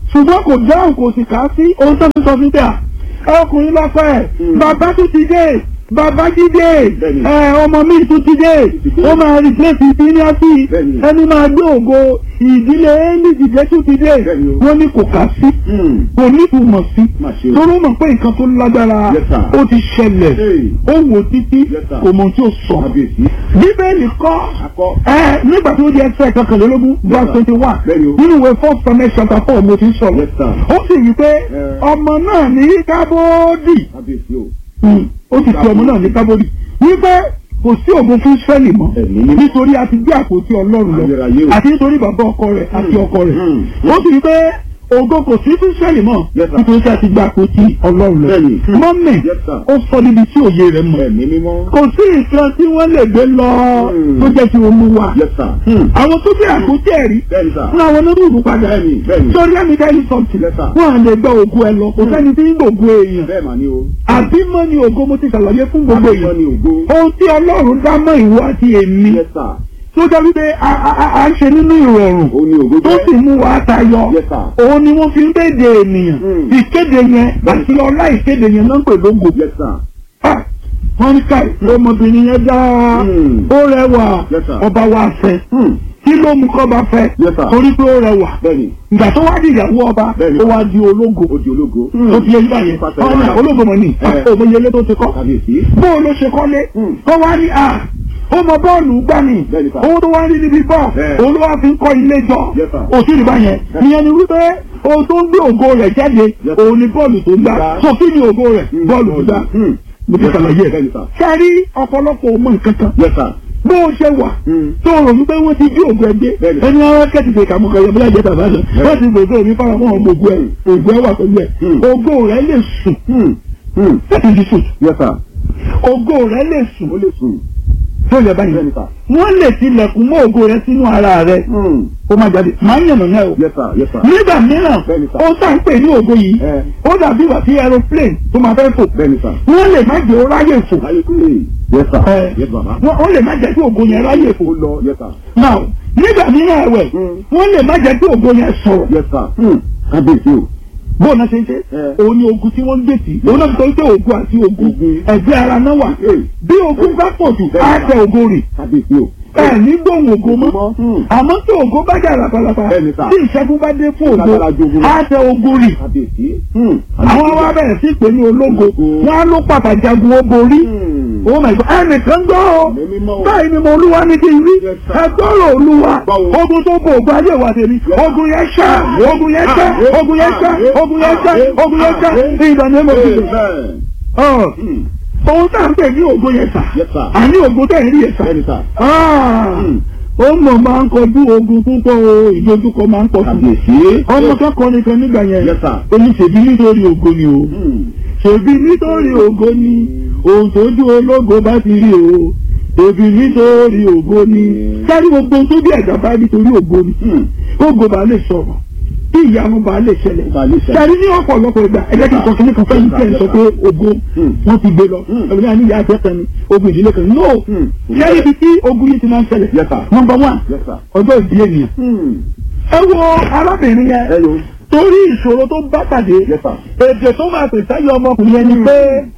S4: ṣùgbọ́n kò dáhùn kò sì kà á sí ohun tó ti sọ fún bíà ọkùnrin lọ́pẹ́ ẹ̀
S5: Mm.
S4: bàbá tún ti dé bàbá jídé
S5: Bẹ́ẹ̀ni.
S4: ẹ ọmọ mi tún ti dé
S5: ti dé.
S4: ó máa replace ìdíníàtì
S5: Bẹ́ẹ̀ni.
S4: ẹni máa gbé ògo ìdílé éèlì dìde tún ti dé
S5: Bẹ́ẹ̀ni o.
S4: wọ́n ní kò kà sí
S5: Hmm.
S4: kò ní ìtumọ̀ sí
S5: Má ṣe o.
S4: torí ó mọ̀ pé nǹkan tó lágbára
S5: Yes, sir.
S4: ó ti ṣẹlẹ̀
S5: Hey.
S4: ó wò títí
S5: Yes, sir.
S4: kò mọ̀ tí ó sọ
S5: Kábíyèsí.
S4: bíbélì kọ́
S5: Akọ.
S4: ẹ nígbà tó di ẹsẹ̀ kankanlélógún verse
S5: sir.
S4: twenty one
S5: Bẹ́ẹ̀ni o.
S4: nínú ìwé first Samuel chapter four mo ti ń sọ̀rọ̀
S5: Yes, sir.
S4: ó sì wí pé
S5: Eh.
S4: ọmọ náà ní kábódì
S5: Kábíyèsí o.
S4: ó sì fi ọmọ náà ní kábódì wípé kò sí ògo fún Ísírẹ́lì mọ́
S5: Ẹ̀mí mímọ́.
S4: nítorí a ti gbé àpótí Ọlọ́run lọ
S5: Ayérayé o.
S4: àti nítorí bàbá ọkọ rẹ̀ àti ọkọ rẹ̀
S5: Hmm.
S4: ó sì wí pé ògo kò sí fún Ísírẹ́lì mọ́
S5: Yes, sir.
S4: nítorí a ti gbé àpótí Ọlọ́run lọ
S5: Bẹ́ẹ̀ni.
S4: mọ́mì
S5: Yes, sir.
S4: ó sọ níbi tí òye rẹ̀ mọ̀
S5: Ẹ̀mí mímọ́.
S4: kò sí nǹkan tí wọ́n lè gbé lọ
S5: Hmm.
S4: tó jẹ́ ti Olúwa
S5: Yes, sir. Hmm.
S4: àwọn tó gbé àpótí ẹ̀rí
S5: Bẹ́ẹ̀ni sà.
S4: fún àwọn onírúurú padà
S5: Bẹ́ẹ̀ni, bẹ́ẹ̀ni.
S4: sórí ẹ̀mí tẹ́lí sọ̀tì
S5: Yes, sir.
S4: wọ́n à lè gbọ́ ògo ẹ lọ kò sẹ́ni tí ń gbògo èèyàn
S5: Bẹ́ẹ̀ mà ni o.
S4: àbímọ ni ògo mo ti ṣàlàyé fún gbogbo
S5: Àbímọ
S4: èèyàn
S5: ni ògo.
S4: ohun tí Ọlọ́run dá mọ́ ìwọ àti èmi
S5: Yes, sir.
S4: tó jẹ́ wípé a- a a- a ń ṣe nínú ìrọ̀rùn
S5: Ó ní ògo
S4: tó sì mú wa tayọ
S5: Yes, sir.
S4: òun ni wọ́n fi ń kéde ènìyàn
S5: Hmm.
S4: ìkéde yẹn àti ọlá ìkéde yẹn ló ń pè lógo
S5: Yes, sir.
S4: Ah, wọ́n ní káì ọmọbìnrin yẹn dá
S5: Hmm.
S4: ó rẹwà
S5: Yes, sir.
S4: ọba wa fẹ́
S5: Hmm.
S4: kí ló mú kọ́ bá fẹ́
S5: Yes, sir.
S4: torí pé ó rẹwà
S5: Bẹ́ẹ̀ni.
S4: ìgbà tó wá di ìyàwó ọba
S5: Bẹ́ẹ̀ni.
S4: ó wá di ológo
S5: Ó di ológo.
S4: ó ti yẹ nígbà yẹn
S5: Pàṣẹ
S4: ọmọ
S5: wàrà.
S4: ológo mọ̀ ní
S5: Eh.
S4: òmòyelé tó ti kọ́
S5: Kábíyèsí.
S4: bó o ló ṣe kọ́lé
S5: Hmm.
S4: kó wá ní à ó mọ bọ́ọ̀lù gbá ni
S5: Bẹ́ẹ̀ni, sir.
S4: owó tó wá rí níbi bọ́ọ̀
S5: Eh.
S4: òun ló wá fi ń kọ́ ilé jọ
S5: Yes, sir.
S4: òsì rí báyẹn ìyẹn ni wípé ohun tó ń gbé ògo rẹ̀ jáde
S5: Yes.
S4: òun ni bọ́ọ̀lù tó ń gbá
S5: Gbá.
S4: so kí ni ògo rẹ̀
S5: Hmm.
S4: bọ́ọ̀lù tó gbá
S5: Hmm.
S4: mo ti ṣàlàyé ẹ̀
S5: Bẹ́ẹ̀ni sà.
S4: sẹ́rí ọ̀pọ̀lọpọ̀ ọmọ nǹkan kan
S5: Yes, sir.
S4: bó o ṣe wà
S5: Hmm.
S4: tó rò wípé wọ́n ti bí ògùn ẹgbẹ́
S5: Bẹ́ẹ̀ni.
S4: ẹni ara kẹ́tì fèkà mú kẹyọ bóyá jẹ́ tàbá lọ wọ́n ti gbèsè omi fara mọ́ ọmọ ògùn ẹ̀ ògùn ẹ̀ wà pẹ̀lú ẹ̀
S5: Hmm.
S4: ògo rẹ̀ lè sùn
S5: Hmm. Hmm.
S4: láti di sùn
S5: Yes, sir.
S4: ògo rẹ̀ lè sùn
S5: Ó lè sùn.
S4: tó yẹ báyìí
S5: Bẹ́ẹ̀ni sà.
S4: wọ́n lè tilẹ̀kùn mọ́ ògo rẹ̀ sínú ara rẹ̀
S5: Hmm.
S4: ó má jáde máa ń yànnà náà o
S5: Yes, sir. Yes, sir.
S4: nígbà mìíràn
S5: Bẹ́ẹ̀ni sà.
S4: ó tà ń pè ní ògo yìí
S5: Eh.
S4: ó dàbí ìwà tí aeroplane tó máa fẹ́ fò
S5: Bẹ́ẹ̀ni sà.
S4: wọ́n lè má jẹ́ ó ráyè fò
S5: Láyé kúrè. Yes, sir.
S4: Eh.
S5: Yes, bàbá.
S4: wọ́n wọ́n lè má jẹ́ kí ògo yẹn ráyè fò
S5: Ó lọ. Yes, sir.
S4: now nígbà mìíràn ẹ̀wẹ̀
S5: Hmm.
S4: wọ́n lè má jẹ́ kí ògo yẹn sọ̀rọ̀
S5: Yes, sir. Hmm. Kábíyèsí o.
S4: bóun náà ṣe ń ṣe
S5: Eh.
S4: òun ni ogun tí wọ́n ń gbèsè òun náà sọ pé ogun àti ogun
S5: Ogun.
S4: ẹ̀gbẹ́ ara náà wà
S5: Eh.
S4: bí ogun bá pọ̀ jù á tẹ ogo rì
S5: Kábíyèsí o.
S4: ẹ ní gbóhùn ogo mọ́
S5: Hmm.
S4: àmọ́ tí ogo bá jà lápálápá
S5: Bẹ́ẹ̀ni sà.
S4: tí ìṣẹ́gun bá dé fún ogo
S5: Lágbára ju ogun lọ.
S4: á tẹ ogo rì
S5: Kábíyèsí. Hmm.
S4: àwọn wa bẹ̀rẹ̀ sí pé ní ológo
S5: Ológo.
S4: wọn á ló pàtàkì jagun ó borí
S5: Hmm.
S4: oh my god ẹnìkan gbọ́ ọ
S5: Ẹ̀mí mímọ́ o.
S4: báyìí ni mo olúwa ní kí n rí
S5: Yes, sir.
S4: ẹgbọ́rọ̀ olúwa
S5: Báwo?
S4: ogun tó bo ògùn ayé wa tèmi ogun yẹn ṣá ogun yẹn ṣá ogun yẹn ṣá ogun yẹn ṣá ogun yẹn ṣá ìgbàlẹ̀ mọ̀ sí
S5: Amen.
S4: ọ
S5: Hmm.
S4: ohun tá à ń pè ní ogun yẹn sà
S5: Yes, sir.
S4: àní ogun tẹ̀ ń rí yẹn sà
S5: Bẹ́ẹ̀ni sà.
S4: Ah,
S5: Hmm.
S4: ó mọ̀ máa ń kọjú ogun púpọ̀ o ìdojúkọ máa ń pọ̀ sí
S5: Kábíyèsí.
S4: ọmọ kẹ́kọ̀ọ́ nìkan nígbà yẹn
S5: Yes, sir.
S4: èmi ṣèbí nítorí ogun ni o
S5: Hmm.
S4: ṣèbí nítorí ògo ni ohun tójú ológo bá ti rí o ṣèbí nítorí ògo ni sáré gbogbo ohun tó bí ẹ̀dá bá nítorí ògo ni
S5: Hmm.
S4: ògo bá lè sọ̀rọ̀ tí ìyanu bá lè ṣẹlẹ̀
S5: Bá lè ṣẹlẹ̀.
S4: sáré ní ọ̀pọ̀lọpọ̀ ìgbà ẹ̀jẹ̀ kí n sọ kíní kan fẹ́ẹ́ tẹ̀ ń sọ pé ògo
S5: Hmm.
S4: wọ́n ti gbé lọ
S5: Hmm.
S4: ẹ̀mí náà ní ìyá àti ẹ̀kan ni ogun ìdílé kan no
S5: Hmm.
S4: sáré ibi tí ogun yìí ti máa ń ṣẹlẹ̀
S5: Yes, sir.
S4: number one
S5: Yes, sir.
S4: ọjọ́ ìbí ènìyàn
S5: Hmm.
S4: ẹ wo arábìnrin yẹn
S5: Hello.
S4: torí ìṣòro tó bá pàdé
S5: Yes, sir.
S4: èdè tó máa pè sáyé ọmọkùnrin yẹn ni pé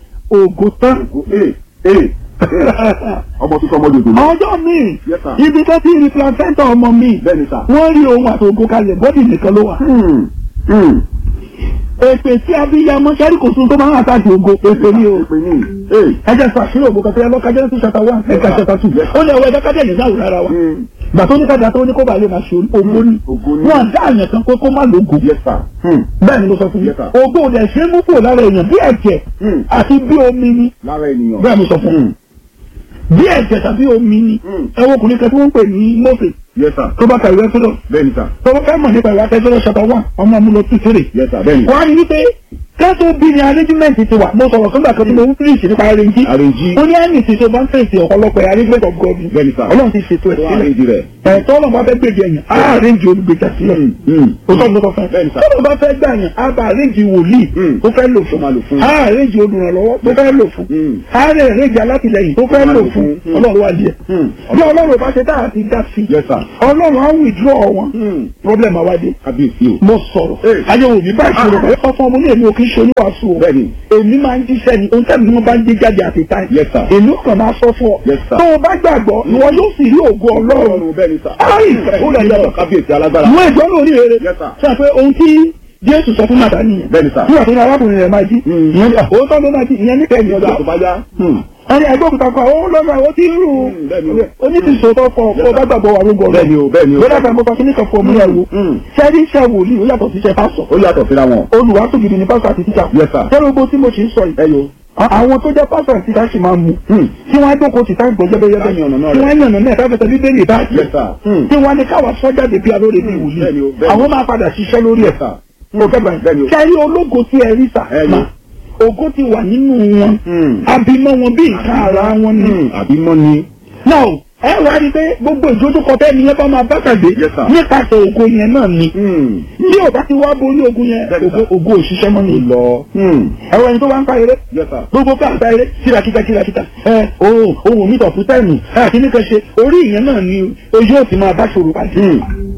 S4: ògo tán.
S5: Ee. Ee. Ọmọ tuntun ọmọ dòdò.
S4: ọjọ́ míì
S5: Yes, sir.
S4: ibi tó ti rí placenta ọmọ mi
S5: Bẹ́ẹ̀ni sà.
S4: wọ́n rí ohun àti ògo kalẹ̀ bọ́dì nìkan ló wà.
S5: Hmm. Hmm.
S4: èpè tí abiyamọ sẹ́rí kò sun tó máa ń àtàkì ògo èpè ni o.
S5: Èpè ní. Ee.
S4: ẹ jẹ́ sọ àṣírí ògo kan tó yẹ lọ́ka jẹ́ sí ṣàtà wá ẹ̀ka ṣàtà tù. ó ní ọwọ́ ẹ̀dá kájẹ́ ìlú náà rárá wa.
S5: Hmm.
S4: gbà tó ní kájà tó ní kó bàa lè máa ṣe ògo ni.
S5: Ògo ni.
S4: wọ́n dá àyàn kan pé kó má lógo.
S5: Yes, sir. Hmm.
S4: bẹ́ẹ̀ ni mo sọ fún yín.
S5: Yes, sir.
S4: ògo ò dẹ̀ ṣe é mú kúrò lára èèyàn bí ẹ̀jẹ̀
S5: Hmm.
S4: àti bí omi ni.
S5: Lára ènìyàn.
S4: bẹ́ẹ̀ mo sọ fún yín.
S5: Hmm.
S4: bí ẹ̀jẹ̀ tàbí omi ni.
S5: Hmm.
S4: ẹ wo ọkùnrin kan tí wọ́n ń pè ní Mósè
S5: Yes, sir.
S4: tó bá ka ìwé sọ́dọ̀
S5: Bẹ́ẹ̀ni sà.
S4: tó bá fẹ́ mọ̀ nípa ìwé akẹ́kọ̀ọ́ ṣàtọ̀ wà ọmọ mi lọ tún sèrè.
S5: Yes, sir. Bẹ́ẹ̀ni.
S4: wọ́n á ní wípé kẹ́tọ́ bí ni arrangement ti wà mo sọ̀rọ̀ fúngbà kan tí mo ń fíríṣì nípa arrange.
S5: Arrange.
S4: ó ní ẹ̀mí tí tó bá ń fèsì ọ̀pọ̀lọpọ̀ arrangement of God
S5: Bẹ́ẹ̀ni sà.
S4: ọlọ́run ti ṣètò ẹ̀
S5: Tó
S4: sílẹ̀
S5: àrèjì rẹ̀.
S4: ẹ̀ tọ́lọ̀ bá fẹ́ gbèjì ẹ̀yàn á àrẹ́ǹjì olùgbèjà sílẹ̀ o tọ́ lọ́kọ̀ fẹ́
S5: Bẹ́ẹ̀ni sà.
S4: tọ́lọ̀ bá fẹ́ gbà yàn á bá àrẹ́ǹjì wòlíì
S5: Mm.
S4: tó fẹ́ lò
S5: Tó máa lò
S4: fún
S5: fún.
S4: á àrẹ́ǹjì olùrànlọ́wọ́ tó fẹ́ lò fún
S5: Mm.
S4: á àrẹ́ǹjì alátìlẹyìn tó fẹ́
S5: máa
S4: lò
S5: lò
S4: fún
S5: fún. Mm.
S4: ọlọ́run wà díẹ̀
S5: Mm.
S4: bí ọlọ́run bá ṣe dáhà ti dá sí
S5: Yes, sir.
S4: ọlọ́run á withdraw wọn
S5: Mm.
S4: problem àwádé
S5: kábíyèsí o.
S4: mo sọ̀rọ̀
S5: Hey.
S4: ayéwo mi bá ìṣòro pẹ̀lú ọ̀fọ̀ ọmọ ní èmi ò kí ń ṣe oníwàásù o
S5: Bẹ́ẹ̀ni.
S4: èmi máa ń jíṣẹ́ ni ohun tẹ́lẹ̀ ni wọ́n bá ń gbé jáde àti táì
S5: Yes, sir.
S4: èmi ò kàn máa sọ fún ọ
S5: Yes, sir.
S4: tó o bá gbàgbọ́ ìwọ yóò sì rí ògo ọlọ́run
S5: ọlọ́run bẹ́ẹ̀ ni sà.
S4: Ai, ó lẹ̀ lẹ̀.
S5: kábíyèsí alágbára.
S4: ìwọ ìjọ lórí rere
S5: Yes, sir.
S4: sọ pé ohun tí jésù sọ fún màtá nìyẹn
S5: Bẹ́ẹ̀ni, sir.
S4: nígbà tó ní arákùnrin rẹ̀ máa jí
S5: Mm.
S4: ìyẹn ní òótọ́ ló máa jí ìyẹn ní kẹ́yìn ọjà
S5: Ìgbà tó bá yá.
S4: ẹni ẹgbẹ́ òkúta kan ó lọ́nà ó ti ń rù
S5: Mm, bẹ́ẹ̀ni o.
S4: onítìsọ́tọ̀ fọ
S5: Yes,
S4: ọ
S5: sir.
S4: bá gbàgbọ́ wà lógo ọ̀rọ̀
S5: Bẹ́ẹ̀ni o, bẹ́ẹ̀ni o.
S4: lọ́dà kan mo sọ kí ní kan fún ọmọ yẹn wo
S5: Mm.
S4: sẹ́rí iṣẹ́ wòlíì ó yàtọ̀ sí iṣẹ́ pásọ̀
S5: ó yàtọ̀ síra wọn.
S4: olùwà tó gidi ní pásọ̀ àti tíṣà
S5: Yes, sir.
S4: sẹ́rí ogbó tí mo ṣe ń sọ yìí
S5: ẹ yo.
S4: àwọn tó jẹ́ pásọ̀ àti tíṣà sì máa mú
S5: Mm.
S4: tí wọ́n á jókòó tì táǹgbọ̀ jẹ́bẹ́yẹ́bẹ́
S5: Táyà ọ̀nà náà
S4: tí
S5: rẹ̀.
S4: wọ́n á yànnà náà káfẹ́sẹ̀ bíbélì bá
S5: Yes, sir. Mm.
S4: tí wọ́n á ní káwá sọ́jáde bí alóore bí
S5: Mm,
S4: wòlíì
S5: bẹ́ẹ̀ni o, bẹ́ẹ̀ni.
S4: àwọn máa padà ṣiṣẹ́ lórí ẹ̀
S5: Yes, sir.
S4: mo fẹ́
S5: Bẹ́ẹ̀ni
S4: báyìí
S5: o.
S4: sẹ́rí ológo tí ẹ rí sà
S5: Ẹ yo.
S4: mà ògo ti wà nínú wọn
S5: Mm.
S4: abimọ wọn bí nǹkan ara wọn ni
S5: Mm. àbí mọ́ ni.
S4: náà ẹ wá rí i pé gbogbo ìdójúkọ tẹ́ni yẹn bá máa bá pàdé
S5: Yes, sir.
S4: nípasẹ̀ ògo yẹn náà ni
S5: Mm.
S4: bí ò bá ti wá borí ogun yẹn
S5: Bẹ́ẹ̀ni,
S4: ògo
S5: sir.
S4: ògo òṣìṣẹ́ mọ́ ni
S5: lọ. Mm.
S4: ẹ̀rọ ẹni tó wá ń pa eré
S5: Yes, sir.
S4: gbogbo ká àgbá eré kírakíta kírakíta ẹ ohun ohun mi tọ̀pù tẹ́ẹ̀nù ẹ àti ní kan ṣe orí ìyẹn náà ni ojú ò ti máa bá ṣòro pàdé
S5: Mm.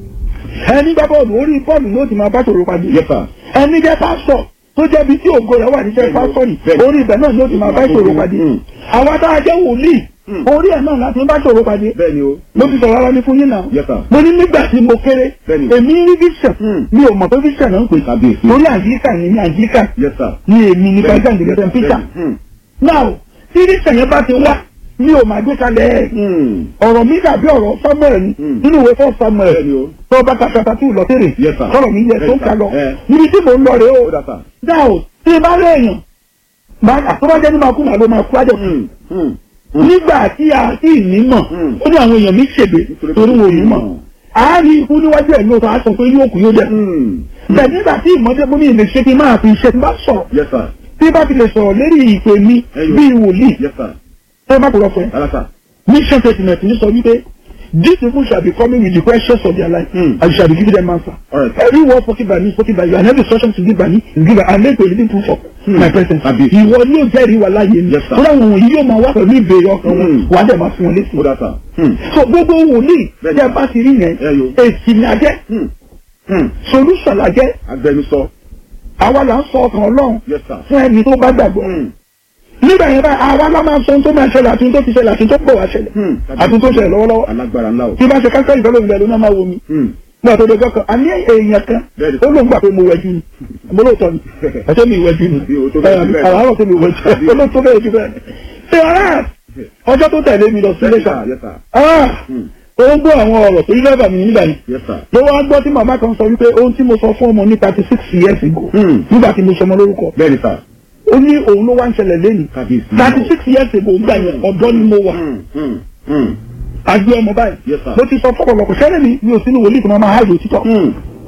S4: ẹni gbá bọ́ọ̀lù orí bọ́ọ̀lù ló ti máa bá ṣòro pàdé
S5: Yes, sir.
S4: ẹni jẹ́ pásọ̀ tó jẹ́ bí tí ògo rẹ̀ wà níṣẹ́ pásọ̀ ni
S5: Bẹ́ẹ̀ni.
S4: orí ibẹ̀ náà ló ti máa bá ṣòro pàdé
S5: Mm.
S4: àwa tá a jẹ́ wòlíì
S5: Mm.
S4: orí ẹ̀ náà láti ń bá ṣòro pàdé
S5: bẹ́ẹ̀ni o.
S4: mo ti sọ̀rọ̀ ara mi fún yín náà
S5: Yes, sir.
S4: mo ní nígbà tí mo kéré
S5: Bẹ́ẹ̀ni.
S4: èmi rí vision
S5: Mm.
S4: mi ò mọ̀ pé vision náà ń pè
S5: Kábíyèsí.
S4: lórí àyíká ni ní àyíká
S5: Yes, sir.
S4: ni èmi ní
S5: Bẹ́ẹ̀ni.
S4: president ìgbésẹ̀ peter
S5: Mm.
S4: now tí vision yẹn bá ti wá mi ò máa gbé kalẹ̀ ẹ̀
S5: Mm.
S4: ọ̀rọ̀ mi dàbí ọ̀rọ̀ samuel ni
S5: Mm.
S4: nínú ìwé fún samuel
S5: bẹ́ẹ̀ni o.
S4: tó bá ka kata tú lọ́tẹ̀rẹ̀
S5: Yes, sir.
S4: sọ̀rọ̀ mi yẹ tó ń kà lọ
S5: Eh.
S4: níbi tí mò ń lọ rèé o
S5: ó dà sà.
S4: now tí ì bá rẹ̀ èèyàn máa àtúbọ̀jẹ́ ní máa kú màá ló máa kú ájọ
S5: Mm. Mm. Mm.
S4: nígbà tí a sì ní mọ̀
S5: Mm.
S4: ó ní àwọn èèyàn mi ṣègbè
S5: Nítorí
S4: torí
S5: pé
S4: wọn ò ní
S5: kò
S4: mọ̀
S5: ní mọ̀.
S4: àárín ikú níwájú ẹ̀ ní oṣù àṣọ pé yóò kú yóò jẹ́
S5: Mm.
S4: bẹ́ẹ̀ nígbà tí ìmọ̀jẹ́ fún mi lè ṣe kí n máa fi iṣẹ́ tí bá sọ̀rọ̀
S5: Yes, sir.
S4: tí bá fi lè sọ̀rọ̀ lérí ìpè mi
S5: Ẹyọ.
S4: bíi wòlíì
S5: Yes, sir.
S4: ẹ má kúrọ̀ fún ẹ
S5: Rárá sà.
S4: mission statement ní sọ wípé these people shall be coming with the questions of their life
S5: Mm.
S4: and you shall be giving them answer.
S5: All right.
S4: every word spoken by me spoken by you and every instruction to give by me is given and make a living proof of
S5: Hmm.
S4: my presence.
S5: Àbí.
S4: ìwọ ni yóò jẹ́rìí wà láàyè mi.
S5: Yes, sir.
S4: fúnra wọn wọ̀nyí yóò máa wá pẹ̀lú ìbéèrè ọkàn wọn
S5: Hmm.
S4: wà á dẹ̀ máa fún wọn létí.
S5: ó dà sà. Mm.
S4: so gbogbo wòlíì
S5: Bẹ́ẹ̀ni.
S4: tẹ́ bá ti rí yẹn
S5: Ẹyọ.
S4: èsì ni a jẹ́
S5: Mm. Mm.
S4: solution la jẹ́
S5: agbẹnusọ.
S4: àwa là ń sọ ọkàn ọlọ́run
S5: Yes, sir.
S4: fún ẹni tó bá gbàgbọ́.
S5: Mm.
S4: nígbà yẹn báyìí àwa la máa sọ ohun tó máa ṣẹlẹ̀ àti ohun tó ti ṣẹlẹ̀ àti ohun tó pọ̀ wá ṣẹlẹ̀
S5: Mm.
S4: àti ohun tó ṣẹlẹ̀ lọ́wọ́lọ́wọ́
S5: alágbára ńlá o.
S4: tí bá ṣe káńsẹ́ ìfẹ́ lómi lẹ́nu náà máa wo mi
S5: Mm.
S4: nígbà tó dọjọ́ kan a ní èèyàn kan
S5: Bẹ́ẹ̀ni.
S4: ó ló ń gbà pé mo wẹ̀jú ni mo lóòótọ́ ni ẹ̀ṣẹ́ mi wẹ̀jú ni
S5: Bí o tó bẹ́ẹ̀ jù bẹ́ẹ̀.
S4: àràárọ̀ tó mi wẹ̀jú ó ló tó bẹ́ẹ̀ jù bẹ́ẹ̀ ṣé ọ̀rá ọjọ́ tó tẹ̀lé mi lọ sí
S5: Yes,
S4: iléṣà
S5: sir. Yes, sir.
S4: ah
S5: Mm.
S4: ó ń gbọ́ àwọn ọ̀rọ̀ tó yí lẹ́bàá mi nígbà yẹn
S5: Yes, sir.
S4: ló wá gbọ́ tí màmá kan sọ wípé ohun tí mo sọ fún ọmọ ní thirty six years ago
S5: Mm.
S4: nígbà tí mo sọmọ lórúkọ
S5: bẹ́ẹ̀ni sà.
S4: ó ní òun ló wá ń ṣẹlẹ̀ lẹ́nu
S5: kábíyèsí.
S4: thirty six years ago nígbà yẹn ọ̀dọ́ ni mo wà
S5: Mm. Mm. Mm.
S4: àgbé ọmọ báyìí
S5: Yes, sir.
S4: mo ti sọ fọ́pọ̀lọpọ̀ sẹ́lẹ̀ mi mi ò sínú wòlíì kan máa háàjò títọ́
S5: Mm.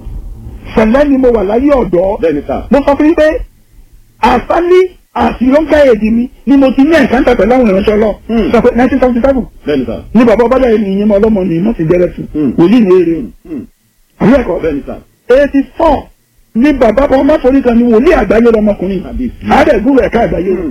S4: sẹ̀lẹ̀ ni mo wà láyé ọ̀dọ́
S5: bẹ́ẹ̀ni sà.
S4: mo sọ fún yín pé àsálí àti lọ́ńkà èdè mi ni mo ti ní ẹ̀káńtà pẹ̀lú àwọn ìránṣẹ́ lọ
S5: Hmm.
S4: sọ pé nineteen seventy seven
S5: bẹ́ẹ̀ni sà.
S4: ní bàbá ọbàdà yìí nìyẹn mọ ọlọ́mọ ni mo ti jẹ́rẹ̀ fún
S5: Hmm.
S4: wòlíì ní eré
S5: Mm.
S4: àwọn ẹ̀kọ́
S5: bẹ́ẹ̀ni sà.
S4: eighty four ní bàbá ọmọ forí kan ní wòlíì àgbáyé lọmọkùnrin
S5: kábíyèsí.
S4: àádẹ́gbùrú ẹ̀ka àgbáyé
S5: Mm.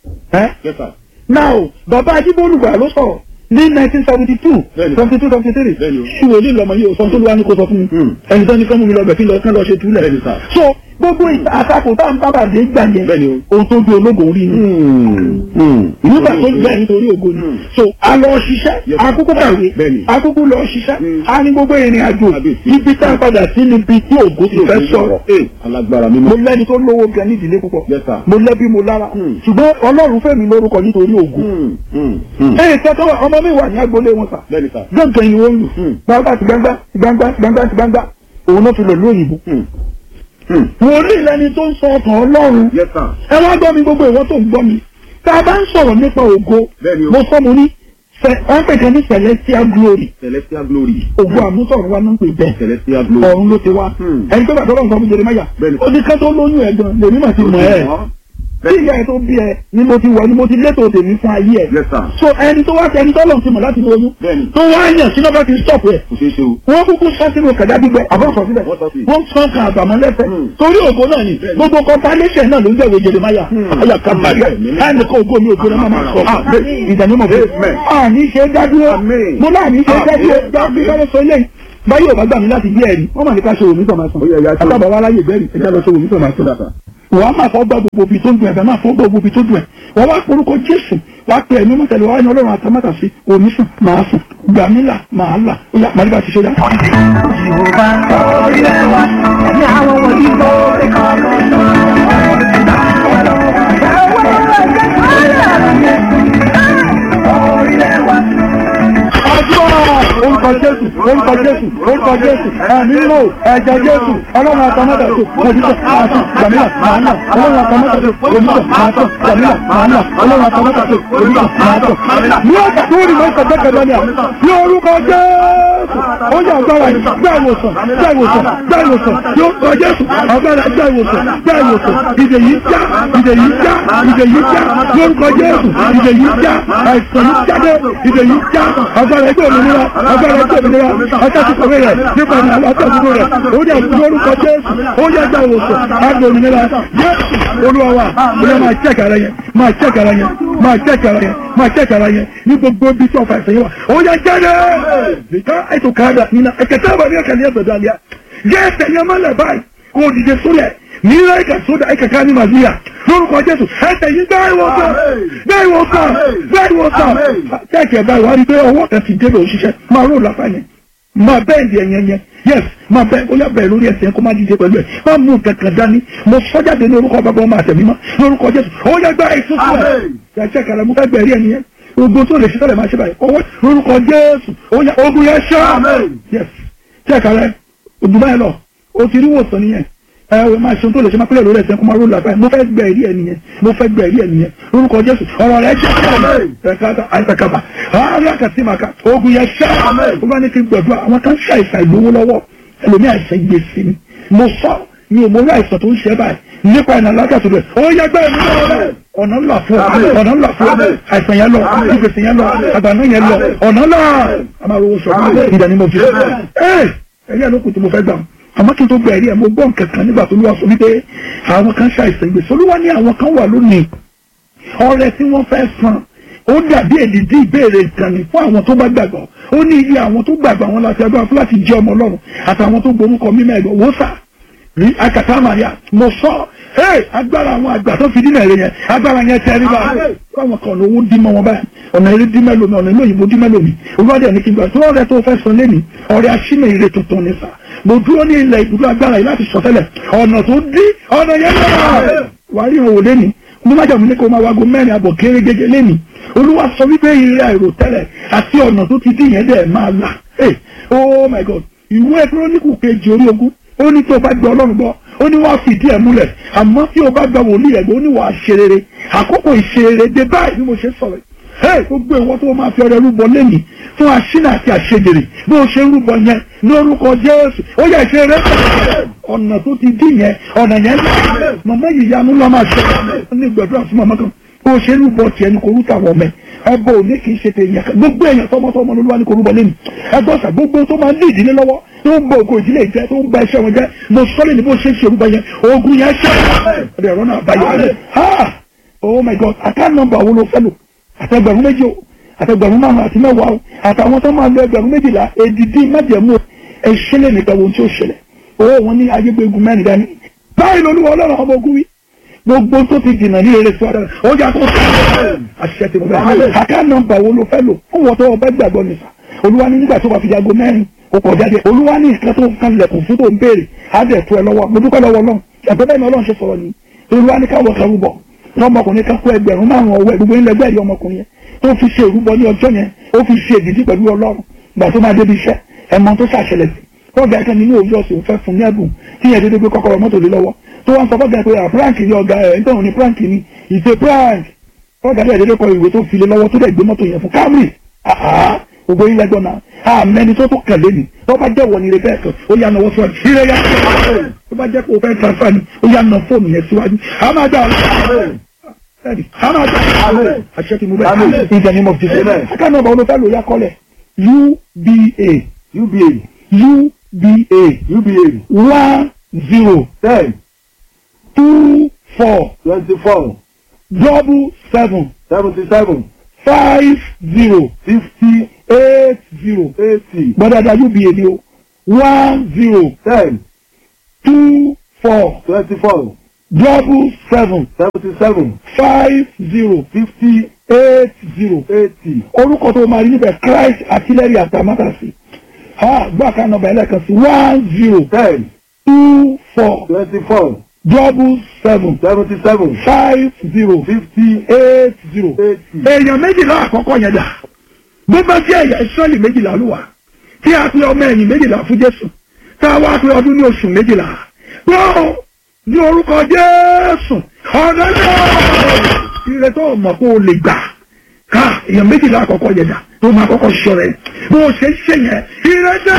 S4: ẹ́
S5: Yes, sir.
S4: now bàbá ajíbólúgbà ló sọ̀rọ̀ ní nineteen seventy two
S5: Bẹ́ẹ̀ni.
S4: seventy two seventy three
S5: Bẹ́ẹ̀ni o.
S4: ṣùgbọ́n ní ìlọmọ yìí ò sọ tó lọ́wọ́ ní kó sọ fún mi
S5: Hmm.
S4: ẹni tó ní kán mú mi lọ bẹ̀ kí lọ kán lọ ṣe túlẹ̀
S5: Bẹ́ẹ̀ni, sir.
S4: so gbogbo ìta- àtakò tá à ń bábà dé gbà yẹn
S5: Bẹ́ẹ̀ni o.
S4: ohun tó gbé ológun rí ni
S5: Mm. Mm.
S4: nígbà tó gbà nítorí ògo ni
S5: Hmm.
S4: so a lọ ṣiṣẹ́
S5: Yes, sir.
S4: akókó kàwé
S5: Bẹ́ẹ̀ni.
S4: akókó lọ ṣiṣẹ́
S5: Hmm.
S4: a ní gbogbo ìrìn àjò
S5: Kábíyèsí.
S4: ibi tá a padà sí níbi tí ògo ti fẹ́ sọ̀rọ̀
S5: Ee, alágbára mímọ́.
S4: mo lẹ́ni tó lówó gan ní ìdílé púpọ̀
S5: Yes, sir.
S4: mo lẹ́bí mo lára
S5: Hmm.
S4: ṣùgbọ́n ọlọ́run fẹ́ mi lórúkọ nítorí ògo
S5: Mm. Mm. Mm.
S4: ẹ̀yìn tẹ́tọ́ wà ọmọ mi wà ní agboolé wọn sà
S5: bẹ́ẹ̀ni sà.
S4: gbọ̀ngàn yìí wọ́n lù
S5: Hmm.
S4: gbangba ti gbangba ti gbangba ti gbangba ti gbangba òun náà fi lọ lóyìnbó.
S5: Mm. Mm.
S4: wòlíì lẹni tó ń sọ ọkàn ọlọ́run
S5: Yes, sir.
S4: ẹ wá gbọ́ mi gbogbo ìwọ tó ń gbọ́ mi tá a bá ń sọ̀rọ̀ nípa ògo
S5: Bẹ́ẹ̀ni o.
S4: mo sọ mo ní fẹ- wọ́n pè kan ní celestial glory
S5: Celestial glory.
S4: ògo àmúsọ̀rọ̀ wa ló ń pè bẹ́ẹ̀
S5: Celestial glory.
S4: ọ̀run ló ti wá
S5: Hmm.
S4: ẹni tó bá tọ́lọ́ nǹkan fún Jeremáyà
S5: Bẹ́ẹ̀ni.
S4: ó ní ká tó lóyún ẹ̀ gan lèmi mà ti mọ̀ ẹ́ tí ìyá ẹ tó bí ẹ ni mo ti wọ ni mo ti létò tèmi fún ayé ẹ
S5: Yes, sir.
S4: so ẹni tó wá ẹni tó lọ́n ti mọ̀ láti ní oyún
S5: Bẹ́ẹ̀ni.
S4: tó wá yàn sínú bá ti stop ẹ
S5: kò ṣeé ṣe o.
S4: wọ́n kúkú sọ sínú kẹ̀dá gbígbẹ àbọ̀sọ̀ síbẹ̀
S5: Wọ́n sọ sí.
S4: wọ́n sọ kan àbàmọ́ lẹ́fẹ̀
S5: Hmm.
S4: torí ògo náà ni gbogbo compilation náà ló ń jẹ́wé Jeremáyà ayà kàmbáyà ẹnì kan ògo mi ògo náà máa sọ ìdánimọ̀ fún
S5: Amen.
S4: àní ṣe dádúró
S5: Amen.
S4: mo láàní ṣe dádúró
S5: Amen.
S4: dábí kálẹ̀ sọ ilé báyìí ò bá gbà mí láti gbé ẹ̀rí wọ́n mà ní ká ṣe òmí sọ̀mà sàn
S5: Ó yẹ, ẹ̀yà ṣe.
S4: àtàbà wa láyè bẹ́ẹ̀rì ẹ̀já lọ ṣe òmí sọ̀mà sàn wọ́n á máa fọ́ gbọ́ gbogbo ibi tó ń dùn ẹ̀fẹ̀ máa fọ́ gbọ́ gbogbo ibi tó dùn ẹ̀ wọ́n wá porúkọ Jésù wá pe ẹ̀mí mọ́tẹ́lẹ̀ wá ní Ọlọ́run àtàmátà sí òní sùn máa sùn gbàmílà máa là ó yá màlúbà ti ṣe dá. Àdúrà orúkọ Jésù orúkọ Jésù orúkọ Jésù ẹ̀mí lò ẹ̀jẹ̀ Jésù ọlọ́run àtàmọ́tà tó òmìnira máa tán gbàmílà máa nà ọlọ́run àtàmọ́tà tó òmìnira máa tán gbàmílà máa nà ọlọ́run àtàmọ́tà tó òmìnira máa tán. Ní ọ̀sẹ̀ tó rí lọ́sẹ̀ jẹ́kẹ̀dẹ́ ni à ní orúkọ Jésù ó yẹ agbára yìí gbá ìwòsàn gbá ìwòsàn gbá ìwòsàn ní orúkọ Jésù agbára gbá ìwòsàn gbá ìwòsàn ìdè yìí já ìdè yìí já ìdè yìí já ní orúkọ Jésù ìdè yìí já àìsàn yìí jáde ìdè yìí já agbára ẹgbẹ́ òmìnira agbára ẹgbẹ́ òmìnira akásùkọ̀wé rẹ̀ nípa ní akásùkọ̀ rẹ̀ ó yẹ ní orúkọ Jésù ó yẹ gbá ìwòsàn agbára òmìnira Jésù olúwa wa ó yẹ máa chẹ́kì ara yẹn máa chẹ́kì ara yẹn máa chẹ́kì ara yẹn máa chẹ́kì ara yẹn ní gbogbo ibi tí ọ̀fà ẹ̀sẹ̀ yẹn wà ó yẹ jáde nìkan ètò káàdà nínú ẹ̀kẹ́tẹ́ àbárí ẹ̀kẹ́ ní ẹ̀sẹ̀ dàlíà jẹ́ ẹ̀sẹ̀ yẹn máa lẹ̀ báyìí kó o dìde sólẹ̀ nílẹ̀ ẹ̀kẹ́ sódà ẹ̀kẹ́ ká ní màzíyà lórúkọ Jésù ẹ̀sẹ̀ yìí gbá ìwòsàn gbá ìwòsàn gbá ìwòsàn chẹ́kì ẹ̀ báyìí wá rí pé ọwọ́ kan ti débẹ̀ òṣìṣẹ́ máa rò lápá yẹn máa bẹ́ẹ̀ di ẹ̀yẹn yẹn yes máa bẹ́ẹ̀ ó yà bẹ́ẹ̀ lórí ẹsẹ̀ yẹn kó má dìde pẹ̀lú ẹ̀ má mú kankan dání mo sọ́jáde ní orúkọ bàbá ọmọ àtẹ̀mí mọ́ lórúkọ Jésù ó yẹ gbá ìfúnfún ẹ̀ yàtọ̀ kàrà mú fẹ́ gbẹ̀rí ẹni yẹn ogun tó lè ṣe tọ́lẹ̀ máa ṣe báyìí ọwọ́ lórúkọ Jésù ó yẹ ogun yẹn ṣá yes chẹ́ẹ̀kà rẹ òdùbá yẹn lọ o ti rí wòsàn nìyẹn ẹ ẹ máa ṣe ohun tó lè ṣe máa pẹ́lẹ̀ lórí ẹsẹ̀ kó máa ró làbáyé mo fẹ́ gbẹ ẹ̀rí ẹ̀ nìyẹn mo fẹ́ gbẹ ẹ̀rí ẹ̀ nìyẹn lórúkọ Jésù ọ̀rọ̀ rẹ̀ jẹ́ ẹ̀ka àìsàkàbà àárẹ̀ àkàtìmàkà ogun yẹn ṣá ó bá ní kí n gbẹ̀dúrà àwọn kan ṣàìsàn ìlówó lọ́wọ́ ẹlòmí àìsàn gbèsè ni mo sọ mi ò mọ orí àìsàn tó ń ṣe báyìí nípa ìnà alágàtò rẹ̀ ó yẹ gbẹ́ mi lọ́wọ́ ọ̀nà ńlá fún ọ ọ̀nà ńlá fún ọ àìsàn yẹn lọ ìgbèsè yẹn lọ àgbàdo yẹn lọ ọ̀nà ńlá àmàlówó sọ ìdánimọ̀ fi ẹ ẹ̀yẹ́ ló kù tí mo fẹ́ gbà àmọ́ kí n tó gba ẹ̀rí ẹ̀ mo gbọ́ nǹkan kan nígbà tó ló wá sọ wípé àwọn kan ṣàìsàn ìgbésẹ̀ olúwa ní àwọn kan wà lónìí ọrẹ tí wọ́n fẹ́ san ó dàbí èdìdí ìbéèrè ìkànnì fún àwọn tó bá gbàgbọ́ ó ní iye àwọn tó gbàgbọ́ àwọn láti agbára fún láti jẹ́ ọmọ ọlọ́run àtàwọn tó gborúkọ mímọ́ ẹ̀gbọ́n wò sà rí akàtà maria mo sọ ẹ agbára àwọn àgbà tó fi dínà èrè yẹn agbára yẹn tẹ ẹ nígbà fáwọn kan ọ̀nà owó dín mọ́ wọn báyìí ọ̀nà eré dín mẹ́lòmí ọ̀nà ilé òyìnbó dín mẹ́lòmí olùwádìí ẹni kí n gbà tó ọ̀rẹ́ tó fẹ́ san lẹ́nìí ọ̀rẹ́ aṣínà ire tuntun ní sà mo dúró ní ilẹ̀ ìdúró agbára yìí láti sọ tẹ́lẹ̀ ọ̀nà tó dín ọ̀nà yẹn lọ́wọ́ wàá rí ìhòòhò lẹ́nìí mo má jàmú ní kó máa wago mẹ́rin àbọ̀ kéré gẹ́gẹ́ lẹ́nìí olúwa sọ wípé ire àìròtẹ́lẹ̀ àti ọ̀nà tó ti dín yẹn dẹ̀ máa là hey oh my god ìwé kírónìkù kejì orí ogún ó ní tí o bá gbọ́ ọlọ́run gbọ́ ó ní wàá fìdí ẹ̀ múlẹ̀ àmọ́ tí o bá gba wòlíì ẹ̀gbọ́n ó ní wàá ṣe rere àkókò ìṣerere dé báyìí bí mo ṣe sọ̀rọ̀ hey gbogbo ìwọ tó máa fi ọrẹ rúbọ lẹ́nìí fún aṣínà àti àṣejèrè bí o ṣe rúbọ yẹn ní orúkọ jésù ó yẹ ṣe rẹ ọ̀nà tó ti dín yẹn ọ̀nà yẹn lọ màmá yìí yanu lọ́ máa ṣe ní gbẹ̀dúrà fún màmá kan bó ṣe rúbọ tiẹ̀ ní kò rúta wọ̀ mẹ́ ẹbọ òní kì í ṣe tèèyàn kan gbogbo èèyàn tọmọtọmọ ló wà ní kò rúbọ lẹ́nu ẹgbọ́n sà gbogbo tó máa ń lé ìdílé lọ́wọ́ tó ń bọ ògo ìdílé jẹ tó ń ba iṣẹ́ wọn jẹ mo sọ́lé ní bó ṣe ń ṣe rúbọ yẹn ogun yẹn ṣe ọ̀dẹ̀ ẹ̀rọ náà báyọ̀ ha oh my god account number wo ló fẹ́ lò àtẹgbẹ̀rún méjì o àtẹgbẹ̀rún márùn àti mẹ́wàá o àtàwọn tó máa lo ẹgbẹ̀rún méjìlá èdìdí májẹ̀mú ẹ̀ṣẹ́lẹ̀ nípa ohun tí ó ṣẹlẹ̀ owó wọn ní ayégbégun mẹ́rin dání báyìí lolúwa ọlọ́run ọmọ ogun wí gbogbo tó ti dìnnà ní eré sọ́dọ̀ ó yà tó sọ́dọ̀ àṣẹ tí mo bẹ̀ àká nọ́mbà wo ló fẹ́ lò fún wọn tó wọn bẹ́ gbàgbọ́ nìfà olúwa ní nígbà tó wà fi jago mẹ́rin ó kọ̀ jáde olúwa ní nǹkan tó kan lẹ̀kùn fún tó ń béèrè á dẹ̀ tó ẹ lọ́wọ́ mo dúpẹ́ lọ́wọ́ náà ẹ̀fẹ́ bẹ́ẹ̀ ni ọlọ́run ṣe sọ̀rọ̀ ni olúwa ní káwọ́ kan rúbọ ọmọkùnrin kan kó ẹgbẹ̀rún márùn ọwọ́ ẹ̀ gbogbo ilẹ̀ ẹgbẹ́ ẹ̀rí ọmọkùnrin yẹn tó fi ṣe ìrúbọ ní ọjọ́ yẹn ó fi ṣe ìdíjí pẹ̀lú ọlọ́run gbà tó máa débi iṣẹ́ ẹ̀mọ tó ṣàṣẹlẹ̀ sí ọgá ẹ̀kan nínú òwúrọ̀ ọ̀sẹ̀ òfẹ́ fún ní ẹ̀bùn tí yẹn dédé gbé kọ́kọ́rọ́ mọ́tò lé lọ́wọ́ tó wá ń sọ fọ́gà pé prank ni ọ̀gá ẹ̀ ń tọ̀hún ní prank ni ìṣe prank ọgá dẹ̀ dédé kọ ìwé tó fi lé lọ́wọ́ tó dẹ̀ gbé mọ́tò yẹn fún Camry ògbó yín lẹ́gbọ́n náà àmẹ́ni tó tó kẹ̀lé ni tó bá jẹ́ wọ̀nyí rẹ̀ bẹ́ẹ̀ kan ó yà náwó síwájú ìrẹ́ yà tó bá jẹ́ pé o fẹ́ transfer ni ó yà ná fóònù yẹn síwájú a máa dá ready hana ọjà àlẹ àṣẹ ti mú bẹ́ẹ̀ in the name of Jesus aka nọ́mbà olùfẹ́ ló yá kọ́lẹ̀ uba
S5: uba
S4: uba
S5: uba
S4: one zero
S5: ten
S4: two four
S5: twenty four
S4: double seven
S5: seventy seven
S4: five zero
S5: fifty
S4: eight zero
S5: eighty
S4: gbọ́dọ̀dọ̀ uba ni o one zero
S5: ten
S4: two four
S5: twenty four
S4: double seven
S5: seventy seven
S4: five zero
S5: fifty
S4: eight zero
S5: eighty
S4: orúkọ tó máa rí níbẹ̀ Christ artillery atamátàsí gbọ́ àká nọ́mbà ẹlẹ́kan sí one zero
S5: ten
S4: two four
S5: twenty four
S4: double seven
S5: seventy seven
S4: five zero
S5: fifty
S4: eight zero.
S5: eighty
S4: èèyàn méjìlá àkọ́kọ́ yẹn dà bó bá sí ẹ̀yà ìsọ́ọ̀lì méjìlá ló wà tí a pe ọmọ ẹ̀yìn méjìlá fún Jésù tá a wá pe ọdún ní oṣù méjìlá gbọ́ ní orúkọ Jésù ọ̀dọ́ náà ire tó mọ̀ kó o lè gbà ká èèyàn méjìlá àkọ́kọ́ yẹn dà tó máa kọ́kọ́ sọ rẹ̀ bó o ṣe ń ṣe yẹn ire dé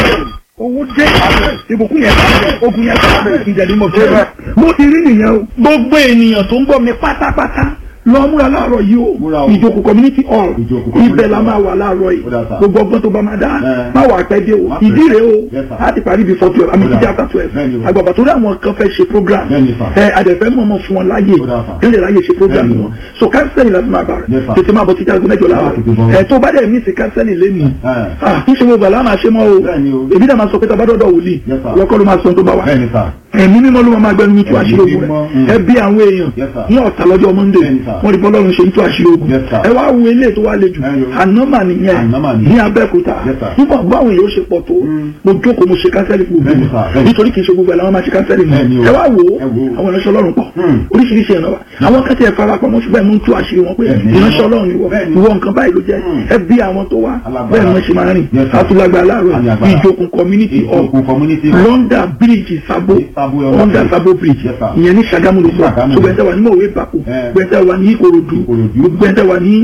S4: owó dé ìbùkún yẹn ogun yẹn ìdẹ̀límọ̀ fẹ́ mo ti rí nìyẹn o gbogbo ènìyàn tó ń gbọ́ mi pátápátá lọ múra láàárọ̀ yìí o
S5: Múra o.
S4: ìjókòó community hall
S5: Ìjókòó community
S4: ibẹ̀ la
S5: hall.
S4: máa wà láàárọ̀ yìí
S5: Ó dà sá.
S4: gbogbo ọgbọ́n tó bá máa dá
S5: Ẹ.
S4: má wà pẹ́ dé o
S5: Má
S4: ìdí
S5: pẹ́.
S4: rèé o
S5: Yes, sir.
S4: láti parí before twelve àmì
S5: Ó dà.
S4: jíjẹ́ after twelve
S5: Bẹ́ẹ̀ni o.
S4: àgbàbà torí àwọn kan fẹ́ ṣe program
S5: Bẹ́ẹ̀ni, sir.
S4: ẹ adẹ̀fẹ́ mọ̀mọ́ fún wọn láàyè
S5: Ó dà, sir.
S4: kí lè láàyè ṣe program
S5: Bẹ́ẹ̀ni o.
S4: wọn so kánsẹ́lì láti máa bá
S5: Yes,
S4: rẹ̀
S5: sir.
S4: tètè máa bọ̀ títí aago mẹ́jọ láàárọ̀
S5: Tètè bọ̀.
S4: ẹ tó bá dẹ̀ mí sí kánsẹ́lì lẹ́nu
S5: Ẹ.
S4: kí ṣe gbogbo àlá máa ṣe mọ́ o
S5: Bẹ́ẹ̀ni o.
S4: èmi dẹ̀ máa sọ pé tàbá dọ́dọ̀ wòlíì
S5: Yes, sir.
S4: wọ́n kọ́ ló máa sọ tó bá wà
S5: bẹ́ẹ̀ni sá
S4: ẹ̀mí mímọ́ ló máa gbẹnu mi tú
S5: Ẹ̀mí
S4: àṣírí ogun
S5: mímọ́,
S4: rẹ̀
S5: mm.
S4: ẹ bí àwọn èèyàn
S5: Yes, sir.
S4: ní ọ̀tà lọ́jọ́ monday
S5: Bẹ́ẹ̀ni, sir.
S4: wọ́n rí bọ́lọ́run ṣe ń tú àṣírí ogun
S5: Yes, sir.
S4: ẹ wá wo ilé tó wá le jù
S5: Ẹ yo.
S4: ànámà nìyẹn
S5: Ànámà ni.
S4: ní abẹ́òkúta
S5: Yes, sir.
S4: nígbà báwọn èèyàn ṣe pọ̀ tó
S5: Mm.
S4: mo jókòó mo ṣe kánsẹ́lì fún
S5: Bẹ́ẹ̀ni,
S4: gbogbo
S5: sir. Bẹ́ẹ̀ni.
S4: nítorí kì í ṣe gbogbo ẹ̀ làwọn máa ṣe kánsẹ́lì
S5: Bẹ́ẹ̀ni
S4: mọ́
S5: o.
S4: ẹ wá wo
S5: Ẹ wo.
S4: àwọn ìránṣẹ́ ọlọ́run pọ̀
S5: Mm.
S4: oríṣiríṣi ẹ̀rọ wa àwọn kan tí ẹ fara pamọ́ ṣùgbọ́n mo ń tú àṣírí wọn pé
S5: Bẹ́ẹ̀ni.
S4: ìránṣẹ́ ọlọ́run ni wọ́n
S5: Bẹ́ẹ̀ni.
S4: ìwọ nǹkan báyìí ló jẹ́
S5: Mm.
S4: ẹ bí àwọn tó wá
S5: Alágbára.
S4: bẹ́ẹ̀ ni wọ́n ṣe máa rìn
S5: Yes, sir.
S4: àtúlágbà láàárọ̀
S5: Àmì agbára.
S4: ìjókòó community hall
S5: ìjókòó community
S4: lọ́ndà bíríìjì sábó
S5: Sábó,
S4: lọ́ndà
S5: Yes,
S4: sábó bíríìjì
S5: Yes, sir.
S4: ìyẹn ní Ṣàgámù ló sọ
S5: Ṣàgámù.
S4: gbogbo ẹ̀ńtẹ́ wà ní mọ̀wé bàkú
S5: Eh.
S4: gbogbo ẹ̀ńtẹ́ wà ní Ìkòròdú
S5: Ìkòròdú.
S4: gbogbo ẹ̀ńtẹ́ wà ní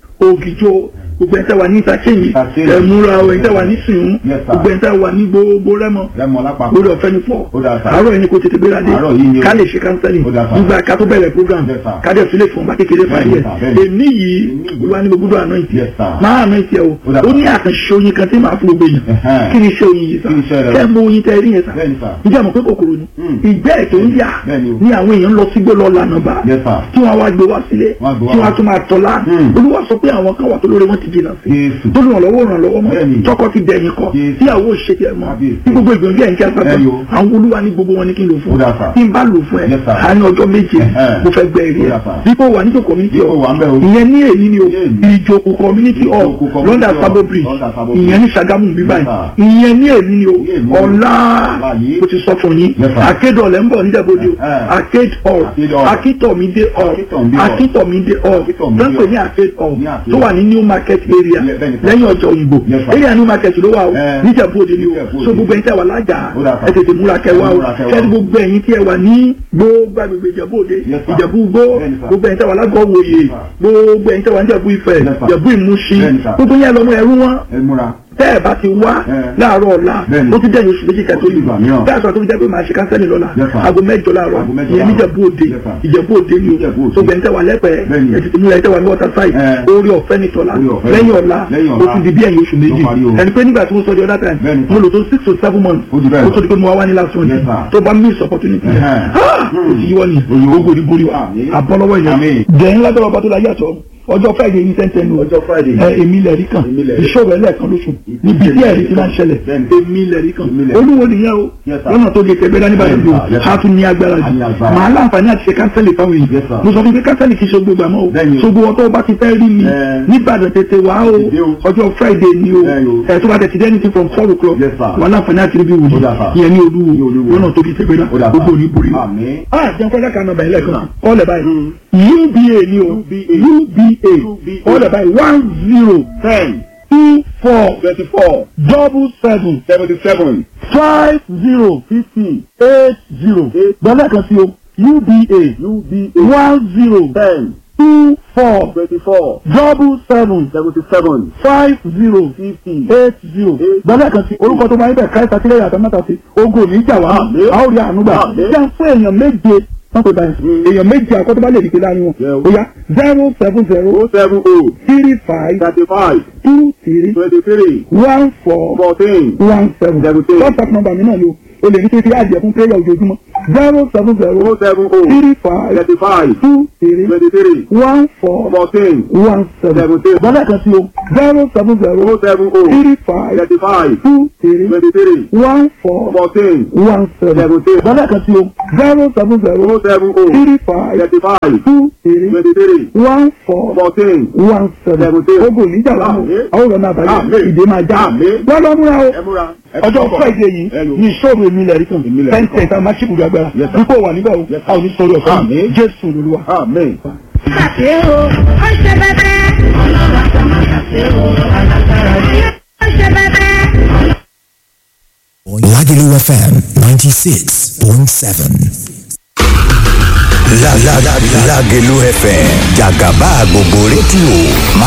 S4: Ògìjó gbogbo ẹ̀ńtẹ́ wà ní Ìtàkẹ́yìn
S5: Ìtàkẹ́yìn.
S4: ẹ̀múra ẹ̀ńtẹ́ wà ní Sìnún
S5: Yes, sir.
S4: gbogbo ẹ̀ńtẹ́ wà ní gbogbo Rẹ́mọ
S5: rẹmọ lápapọ̀
S4: lórí ọ̀fẹ́ ní pọ̀
S5: Ó dáa, sir.
S4: àárọ̀ yìí ni kò tètè gbéra dé
S5: Àárọ̀ yìí ni o.
S4: ká lè ṣe kánsẹ́lì
S5: Ó dáa, sir.
S4: nígbà ká tó bẹ̀rẹ̀ program
S5: Yes, sir.
S4: ká dẹ̀ sílẹ̀ fún ọba kékeré fàyè
S5: Bẹ́ẹ̀ni, sir, bẹ́ẹ̀ni.
S4: èmi yìí
S5: Èmi yìí.
S4: olúwa ní gbogbo àná ìtì
S5: Yes, sir.
S4: máa àná ìtì ẹ̀ o
S5: Ó dáa,
S4: ó
S5: sir.
S4: ní àkànṣe oyin kan tí màá fún gbogbo èèyàn
S5: Ẹ̀hẹ́n.
S4: kí ni iṣẹ́ oyin yìí sá
S5: Kí ni iṣẹ́ rẹ̀?
S4: kẹ́ ẹ mọ oyin tẹ́ ẹ rí yẹn sá
S5: bẹ́ẹ̀ni sá
S4: ǹjẹ́ àmọ̀ pé kòkòrò ni
S5: Mm.
S4: ìgbẹ́ ẹ̀ tó ń yà
S5: Bẹ́ẹ̀ni o.
S4: ní àwọn èèyàn lọ sígbó lọ lànà bá
S5: Yes, sir.
S4: tí wọ́n wá gbé wá sílé
S5: Wọ́n á gbé wá.
S4: tí wọ́n á tún máa tọ́lá
S5: Mm.
S4: olúwa sọ pé àwọn kan wà tó lórí wọn ti jìnnà sí
S5: Jésù.
S4: tó lù wọ́n lọ́wọ́ ràn lọ́wọ́ mọ́
S5: Bẹ́ẹ̀ni.
S4: tọkọ ti dẹ̀yìn kọ
S5: Jésù.
S4: tíyàwó ṣe tiẹ̀ mọ́
S5: Kábíyèsí.
S4: tí gbogbo ìgbìyànjú ẹ̀ ń kí á sábà
S5: Bẹ́ẹ̀ni o.
S4: àwọn olúwa ní gbogbo wọn ní kí n lò fún
S5: Ó dáa, sir.
S4: tí n bá lò fún ẹ
S5: Yes, sir.
S4: àárín ọjọ́ méje
S5: Ẹ̀hẹ́n.
S4: mo fẹ́ gbẹ èrè
S5: Ó
S4: ẹ
S5: dáa, sir.
S4: dípò wà níjó community
S5: Dípò wà ń bẹ̀ o.
S4: ìyẹn ní èyí ni o
S5: Ní èyí.
S4: ìjókòó community hall
S5: Ìjókòó community
S4: london
S5: hall,
S4: sabo bridge
S5: London Sabo
S4: ìyẹn ní Ṣàgámù bí báyìí
S5: sir.
S4: ìyẹn ní èyí ni o
S5: Ní èyí ni o.
S4: ọ̀la
S5: Ọ̀la yìí.
S4: mo ti sọ fún yín
S5: Yes, sir.
S4: akéde ọ̀lẹ́ ń bọ̀ níjàbọ̀dọ̀
S5: Ẹ̀hẹ́n.
S4: arcade hall
S5: Arcade hall.
S4: akíntọ̀mídé hall
S5: Akíntọ̀mídé hall.
S4: akíntọ̀mídé hall
S5: Akíntọ̀mídé
S4: tó ń pè ní
S5: hall.
S4: arcade hall
S5: Ní Arcade
S4: tó wà
S5: hall.
S4: ní new market area
S5: Ilé- bẹ́ẹ̀ni, sir.
S4: lẹ́yìn ọjọ́ òyìnbó
S5: Yes, sir.
S4: area new market ló wà o
S5: Ẹ̀.
S4: níjàbọ̀dọ̀ ni o
S5: Níjẹ̀bú-Òde.
S4: so gbogbo ẹ̀yin tí a wà lájà
S5: Ó dáa, sir.
S4: ẹ tètè múra kẹwàá o
S5: Múra kẹwàá.
S4: kẹ́ni gbogbo ẹ̀yin tí ẹ wà ní gbogbo agbègbè ìjẹ̀bú-Òde
S5: Yes, sir.
S4: ìjẹ̀bú-Igbó
S5: Bẹ́ẹ̀ni, sir.
S4: gbogbo ẹ̀yin tí a wà lágọ̀wòye
S5: sir.
S4: gbogbo ẹ̀yin tí a wà ní ìjẹ̀bú-Ifẹ̀
S5: Yes, sir.
S4: ìjẹ̀bú-Ìmúṣin
S5: Bẹ́ẹ̀ni, sir.
S4: gbogbo yẹn lọ́mọ ẹrú wọn
S5: ẹ múra
S4: tẹ́ ẹ̀ bá ti wá
S5: Ẹ̀.
S4: láàárọ̀ ọ̀la
S5: Bẹ́ẹ̀ni.
S4: ó ti dẹ́yìn oṣù méjì kẹtó
S5: Ó ti gbà mìíràn.
S4: bẹ́ẹ̀ sọ tó fi jẹ́ pé màá ṣe kánsẹ́lì lọ́la
S5: Yes, sir.
S4: aago mẹ́jọ láàárọ̀
S5: Aago mẹ́jọ
S4: ìyẹn
S5: láàárọ̀.
S4: níjẹ̀bú-Òde
S5: Yes, sir.
S4: ìjẹ̀bú-Òde ni o
S5: Ìjẹ̀bú-Òde.
S4: tó gbẹ̀yìn tẹ́ wà lẹ́pẹ̀ẹ́
S5: Bẹ́ẹ̀ni.
S4: ẹ̀ tètè múlẹ̀ ẹ̀ tẹ́ wà ní water side
S5: Ẹ̀.
S4: orí ọ̀fẹ́ ní tọ́lá
S5: Orí ọ̀fẹ́.
S4: lẹ́yìn ọ̀la
S5: Lẹ́yìn
S4: ó
S5: ọ̀la.
S4: ti di bí ẹ̀yìn oṣù méjì
S5: Ló parí o.
S4: ẹni pé nígbà tí mo sọ di other time
S5: Bẹ́ẹ̀ni, sir.
S4: mo lò tó six to seven months
S5: Ó di bẹ́ẹ̀
S4: ó
S5: lọ.
S4: tó di pé mo wá wá ní last one
S5: Yes, sir.
S4: tó bá miss opportunity yẹn
S5: Ẹ̀hẹ́n.
S4: Ah! ó ti yíwọ́ ni
S5: Oyún.
S4: gbogbo ní borí wa
S5: Àmín.
S4: àbọ̀lọ́wọ́
S5: Àmín.
S4: ìyẹn dẹ̀yìn lágbára ọba tó la yàtọ̀ ọjọ́ friday ní tẹ́ntẹ́n nù
S5: Ọjọ́ Friday.
S4: ẹ èmi lẹ̀rí kan
S5: Èmi lẹ̀rí.
S4: ìṣòro ẹlẹ́ẹ̀kan lóṣù níbi tí ẹ̀rí ti máa ń ṣẹlẹ̀
S5: Bẹ́ẹ̀ni.
S4: èmi lẹ̀rí kan
S5: Èmi lẹ̀rí.
S4: olúwo nìyẹn o
S5: Yes, sir.
S4: lọ́nà tó lè tẹ̀gbẹ́ dání báyìí
S5: Bẹ́ẹ̀ni,
S4: o
S5: sir. Yes, sir.
S4: a tún ní agbára
S5: A ní
S4: jù
S5: agbára.
S4: màá láǹfààní àti ṣe kánsẹ́lì fáwọn
S5: Yes,
S4: èèyàn
S5: sir.
S4: mo sọ fún pé kánsẹ́lì kì í ṣe gbogbo àmọ́ o
S5: Bẹ́ẹ̀ni o.
S4: ṣogbo wọn tó bá ti fẹ́ rí mi
S5: Ẹ.
S4: nígbàdàn tètè wá o
S5: Tètè o.
S4: ọjọ́ friday ni o
S5: Bẹ́ẹ̀ni o.
S4: ẹ tó bá tẹ̀ ti dẹ́ni ti from four o'clock
S5: Yes, sir.
S4: wà láǹfààní àti ríbi wùdí
S5: Ó dà, sir.
S4: ìyẹn ní
S5: Ní
S4: olúwo
S5: Olúwo.
S4: lọ́nà tó fi tẹ̀gbẹ́ dá
S5: Ó dà, sir.
S4: gbogbo ní borí wa
S5: Àmín.
S4: ah jẹun fẹ́ lẹ́ka nọmba ẹlẹ́kan kọ́lẹ̀ báyìí uba ni o uba kọ́lẹ̀ báyìí one zero
S5: ten
S4: two four
S5: twenty four
S4: double seven
S5: seventy seven
S4: five zero
S5: fifty
S4: eight zero gbọ́dọ̀ kan sí o uba
S5: uba
S4: one zero
S5: ten
S4: two four
S5: twenty four
S4: double seven
S5: seventy seven
S4: five zero
S5: fifty
S4: eight zero gbọ́dọ̀ kan sí orúkọ tó máa ń bẹ̀ káyọ̀ sátírẹ̀ yàtọ̀ mẹ́ta sí ogun ò ní jà wá
S5: Àmín.
S4: a ó rí àánú gbà
S5: Àmín.
S4: jẹ́ fún èèyàn méje wọ́n pè báyìí èèyàn méjì àkọ́tọ́ bá lè dìde láàrin wọn
S5: Yeah.
S4: ó yá zero seven zero
S5: o seven o
S4: three five
S5: thirty five
S4: two three
S5: twenty three
S4: one four
S5: fourteen
S4: one seven
S5: Seventeen.
S4: whatsapp number mi náà ni o o lè ní kí n fi àjẹ fún prayer ojoojúmọ́ zero seven zero
S5: o seven o
S4: three five
S5: thirty five
S4: two three
S5: twenty three
S4: one four
S5: fourteen
S4: one seven
S5: Seventeen.
S4: bọ́lá kan sí o zero seven zero
S5: o seven o
S4: three five
S5: thirty five
S4: two three
S5: twenty three
S4: one four
S5: fourteen
S4: one seven
S5: Seventeen.
S4: bọ́lá kan sí o zero seven zero
S5: o seven o
S4: three five
S5: thirty five
S4: two three
S5: twenty three
S4: one four
S5: fourteen
S4: one seven
S5: Seventeen.
S4: ogun níjà lámú
S5: Àmín.
S4: àwọn ọ̀rọ̀ náà bàjẹ́
S5: Àmín.
S4: ìdè máa já
S5: Àmín.
S4: wọ́n lọ múra o
S5: ẹ múra ẹ
S4: ọjọ́
S5: kọ́kọ́.
S4: friday yìí
S5: Ẹ lò.
S4: ní ìṣòro èmi ilẹ̀ rí kan
S5: Èmi ilẹ̀ rí
S4: ten
S5: kan.
S4: ten tá a máa ṣíbùdó agbára
S5: Yes, sir.
S4: nípò wà níbẹ̀ o
S5: Yes, sir.
S4: a ò ní sọ̀rọ̀ ọ̀fẹ́
S5: Àmín.
S4: jésù lolúwa.
S5: amen.
S3: ṣàṣe o ó ṣe bẹbẹ. ọlọ́run àti ọmọ ṣàṣe o alágbára ni. ó ṣe bẹbẹ.
S6: Lagelu FM 96.7. La la la Lagelu FM Jagaba gbogbo rédíò máa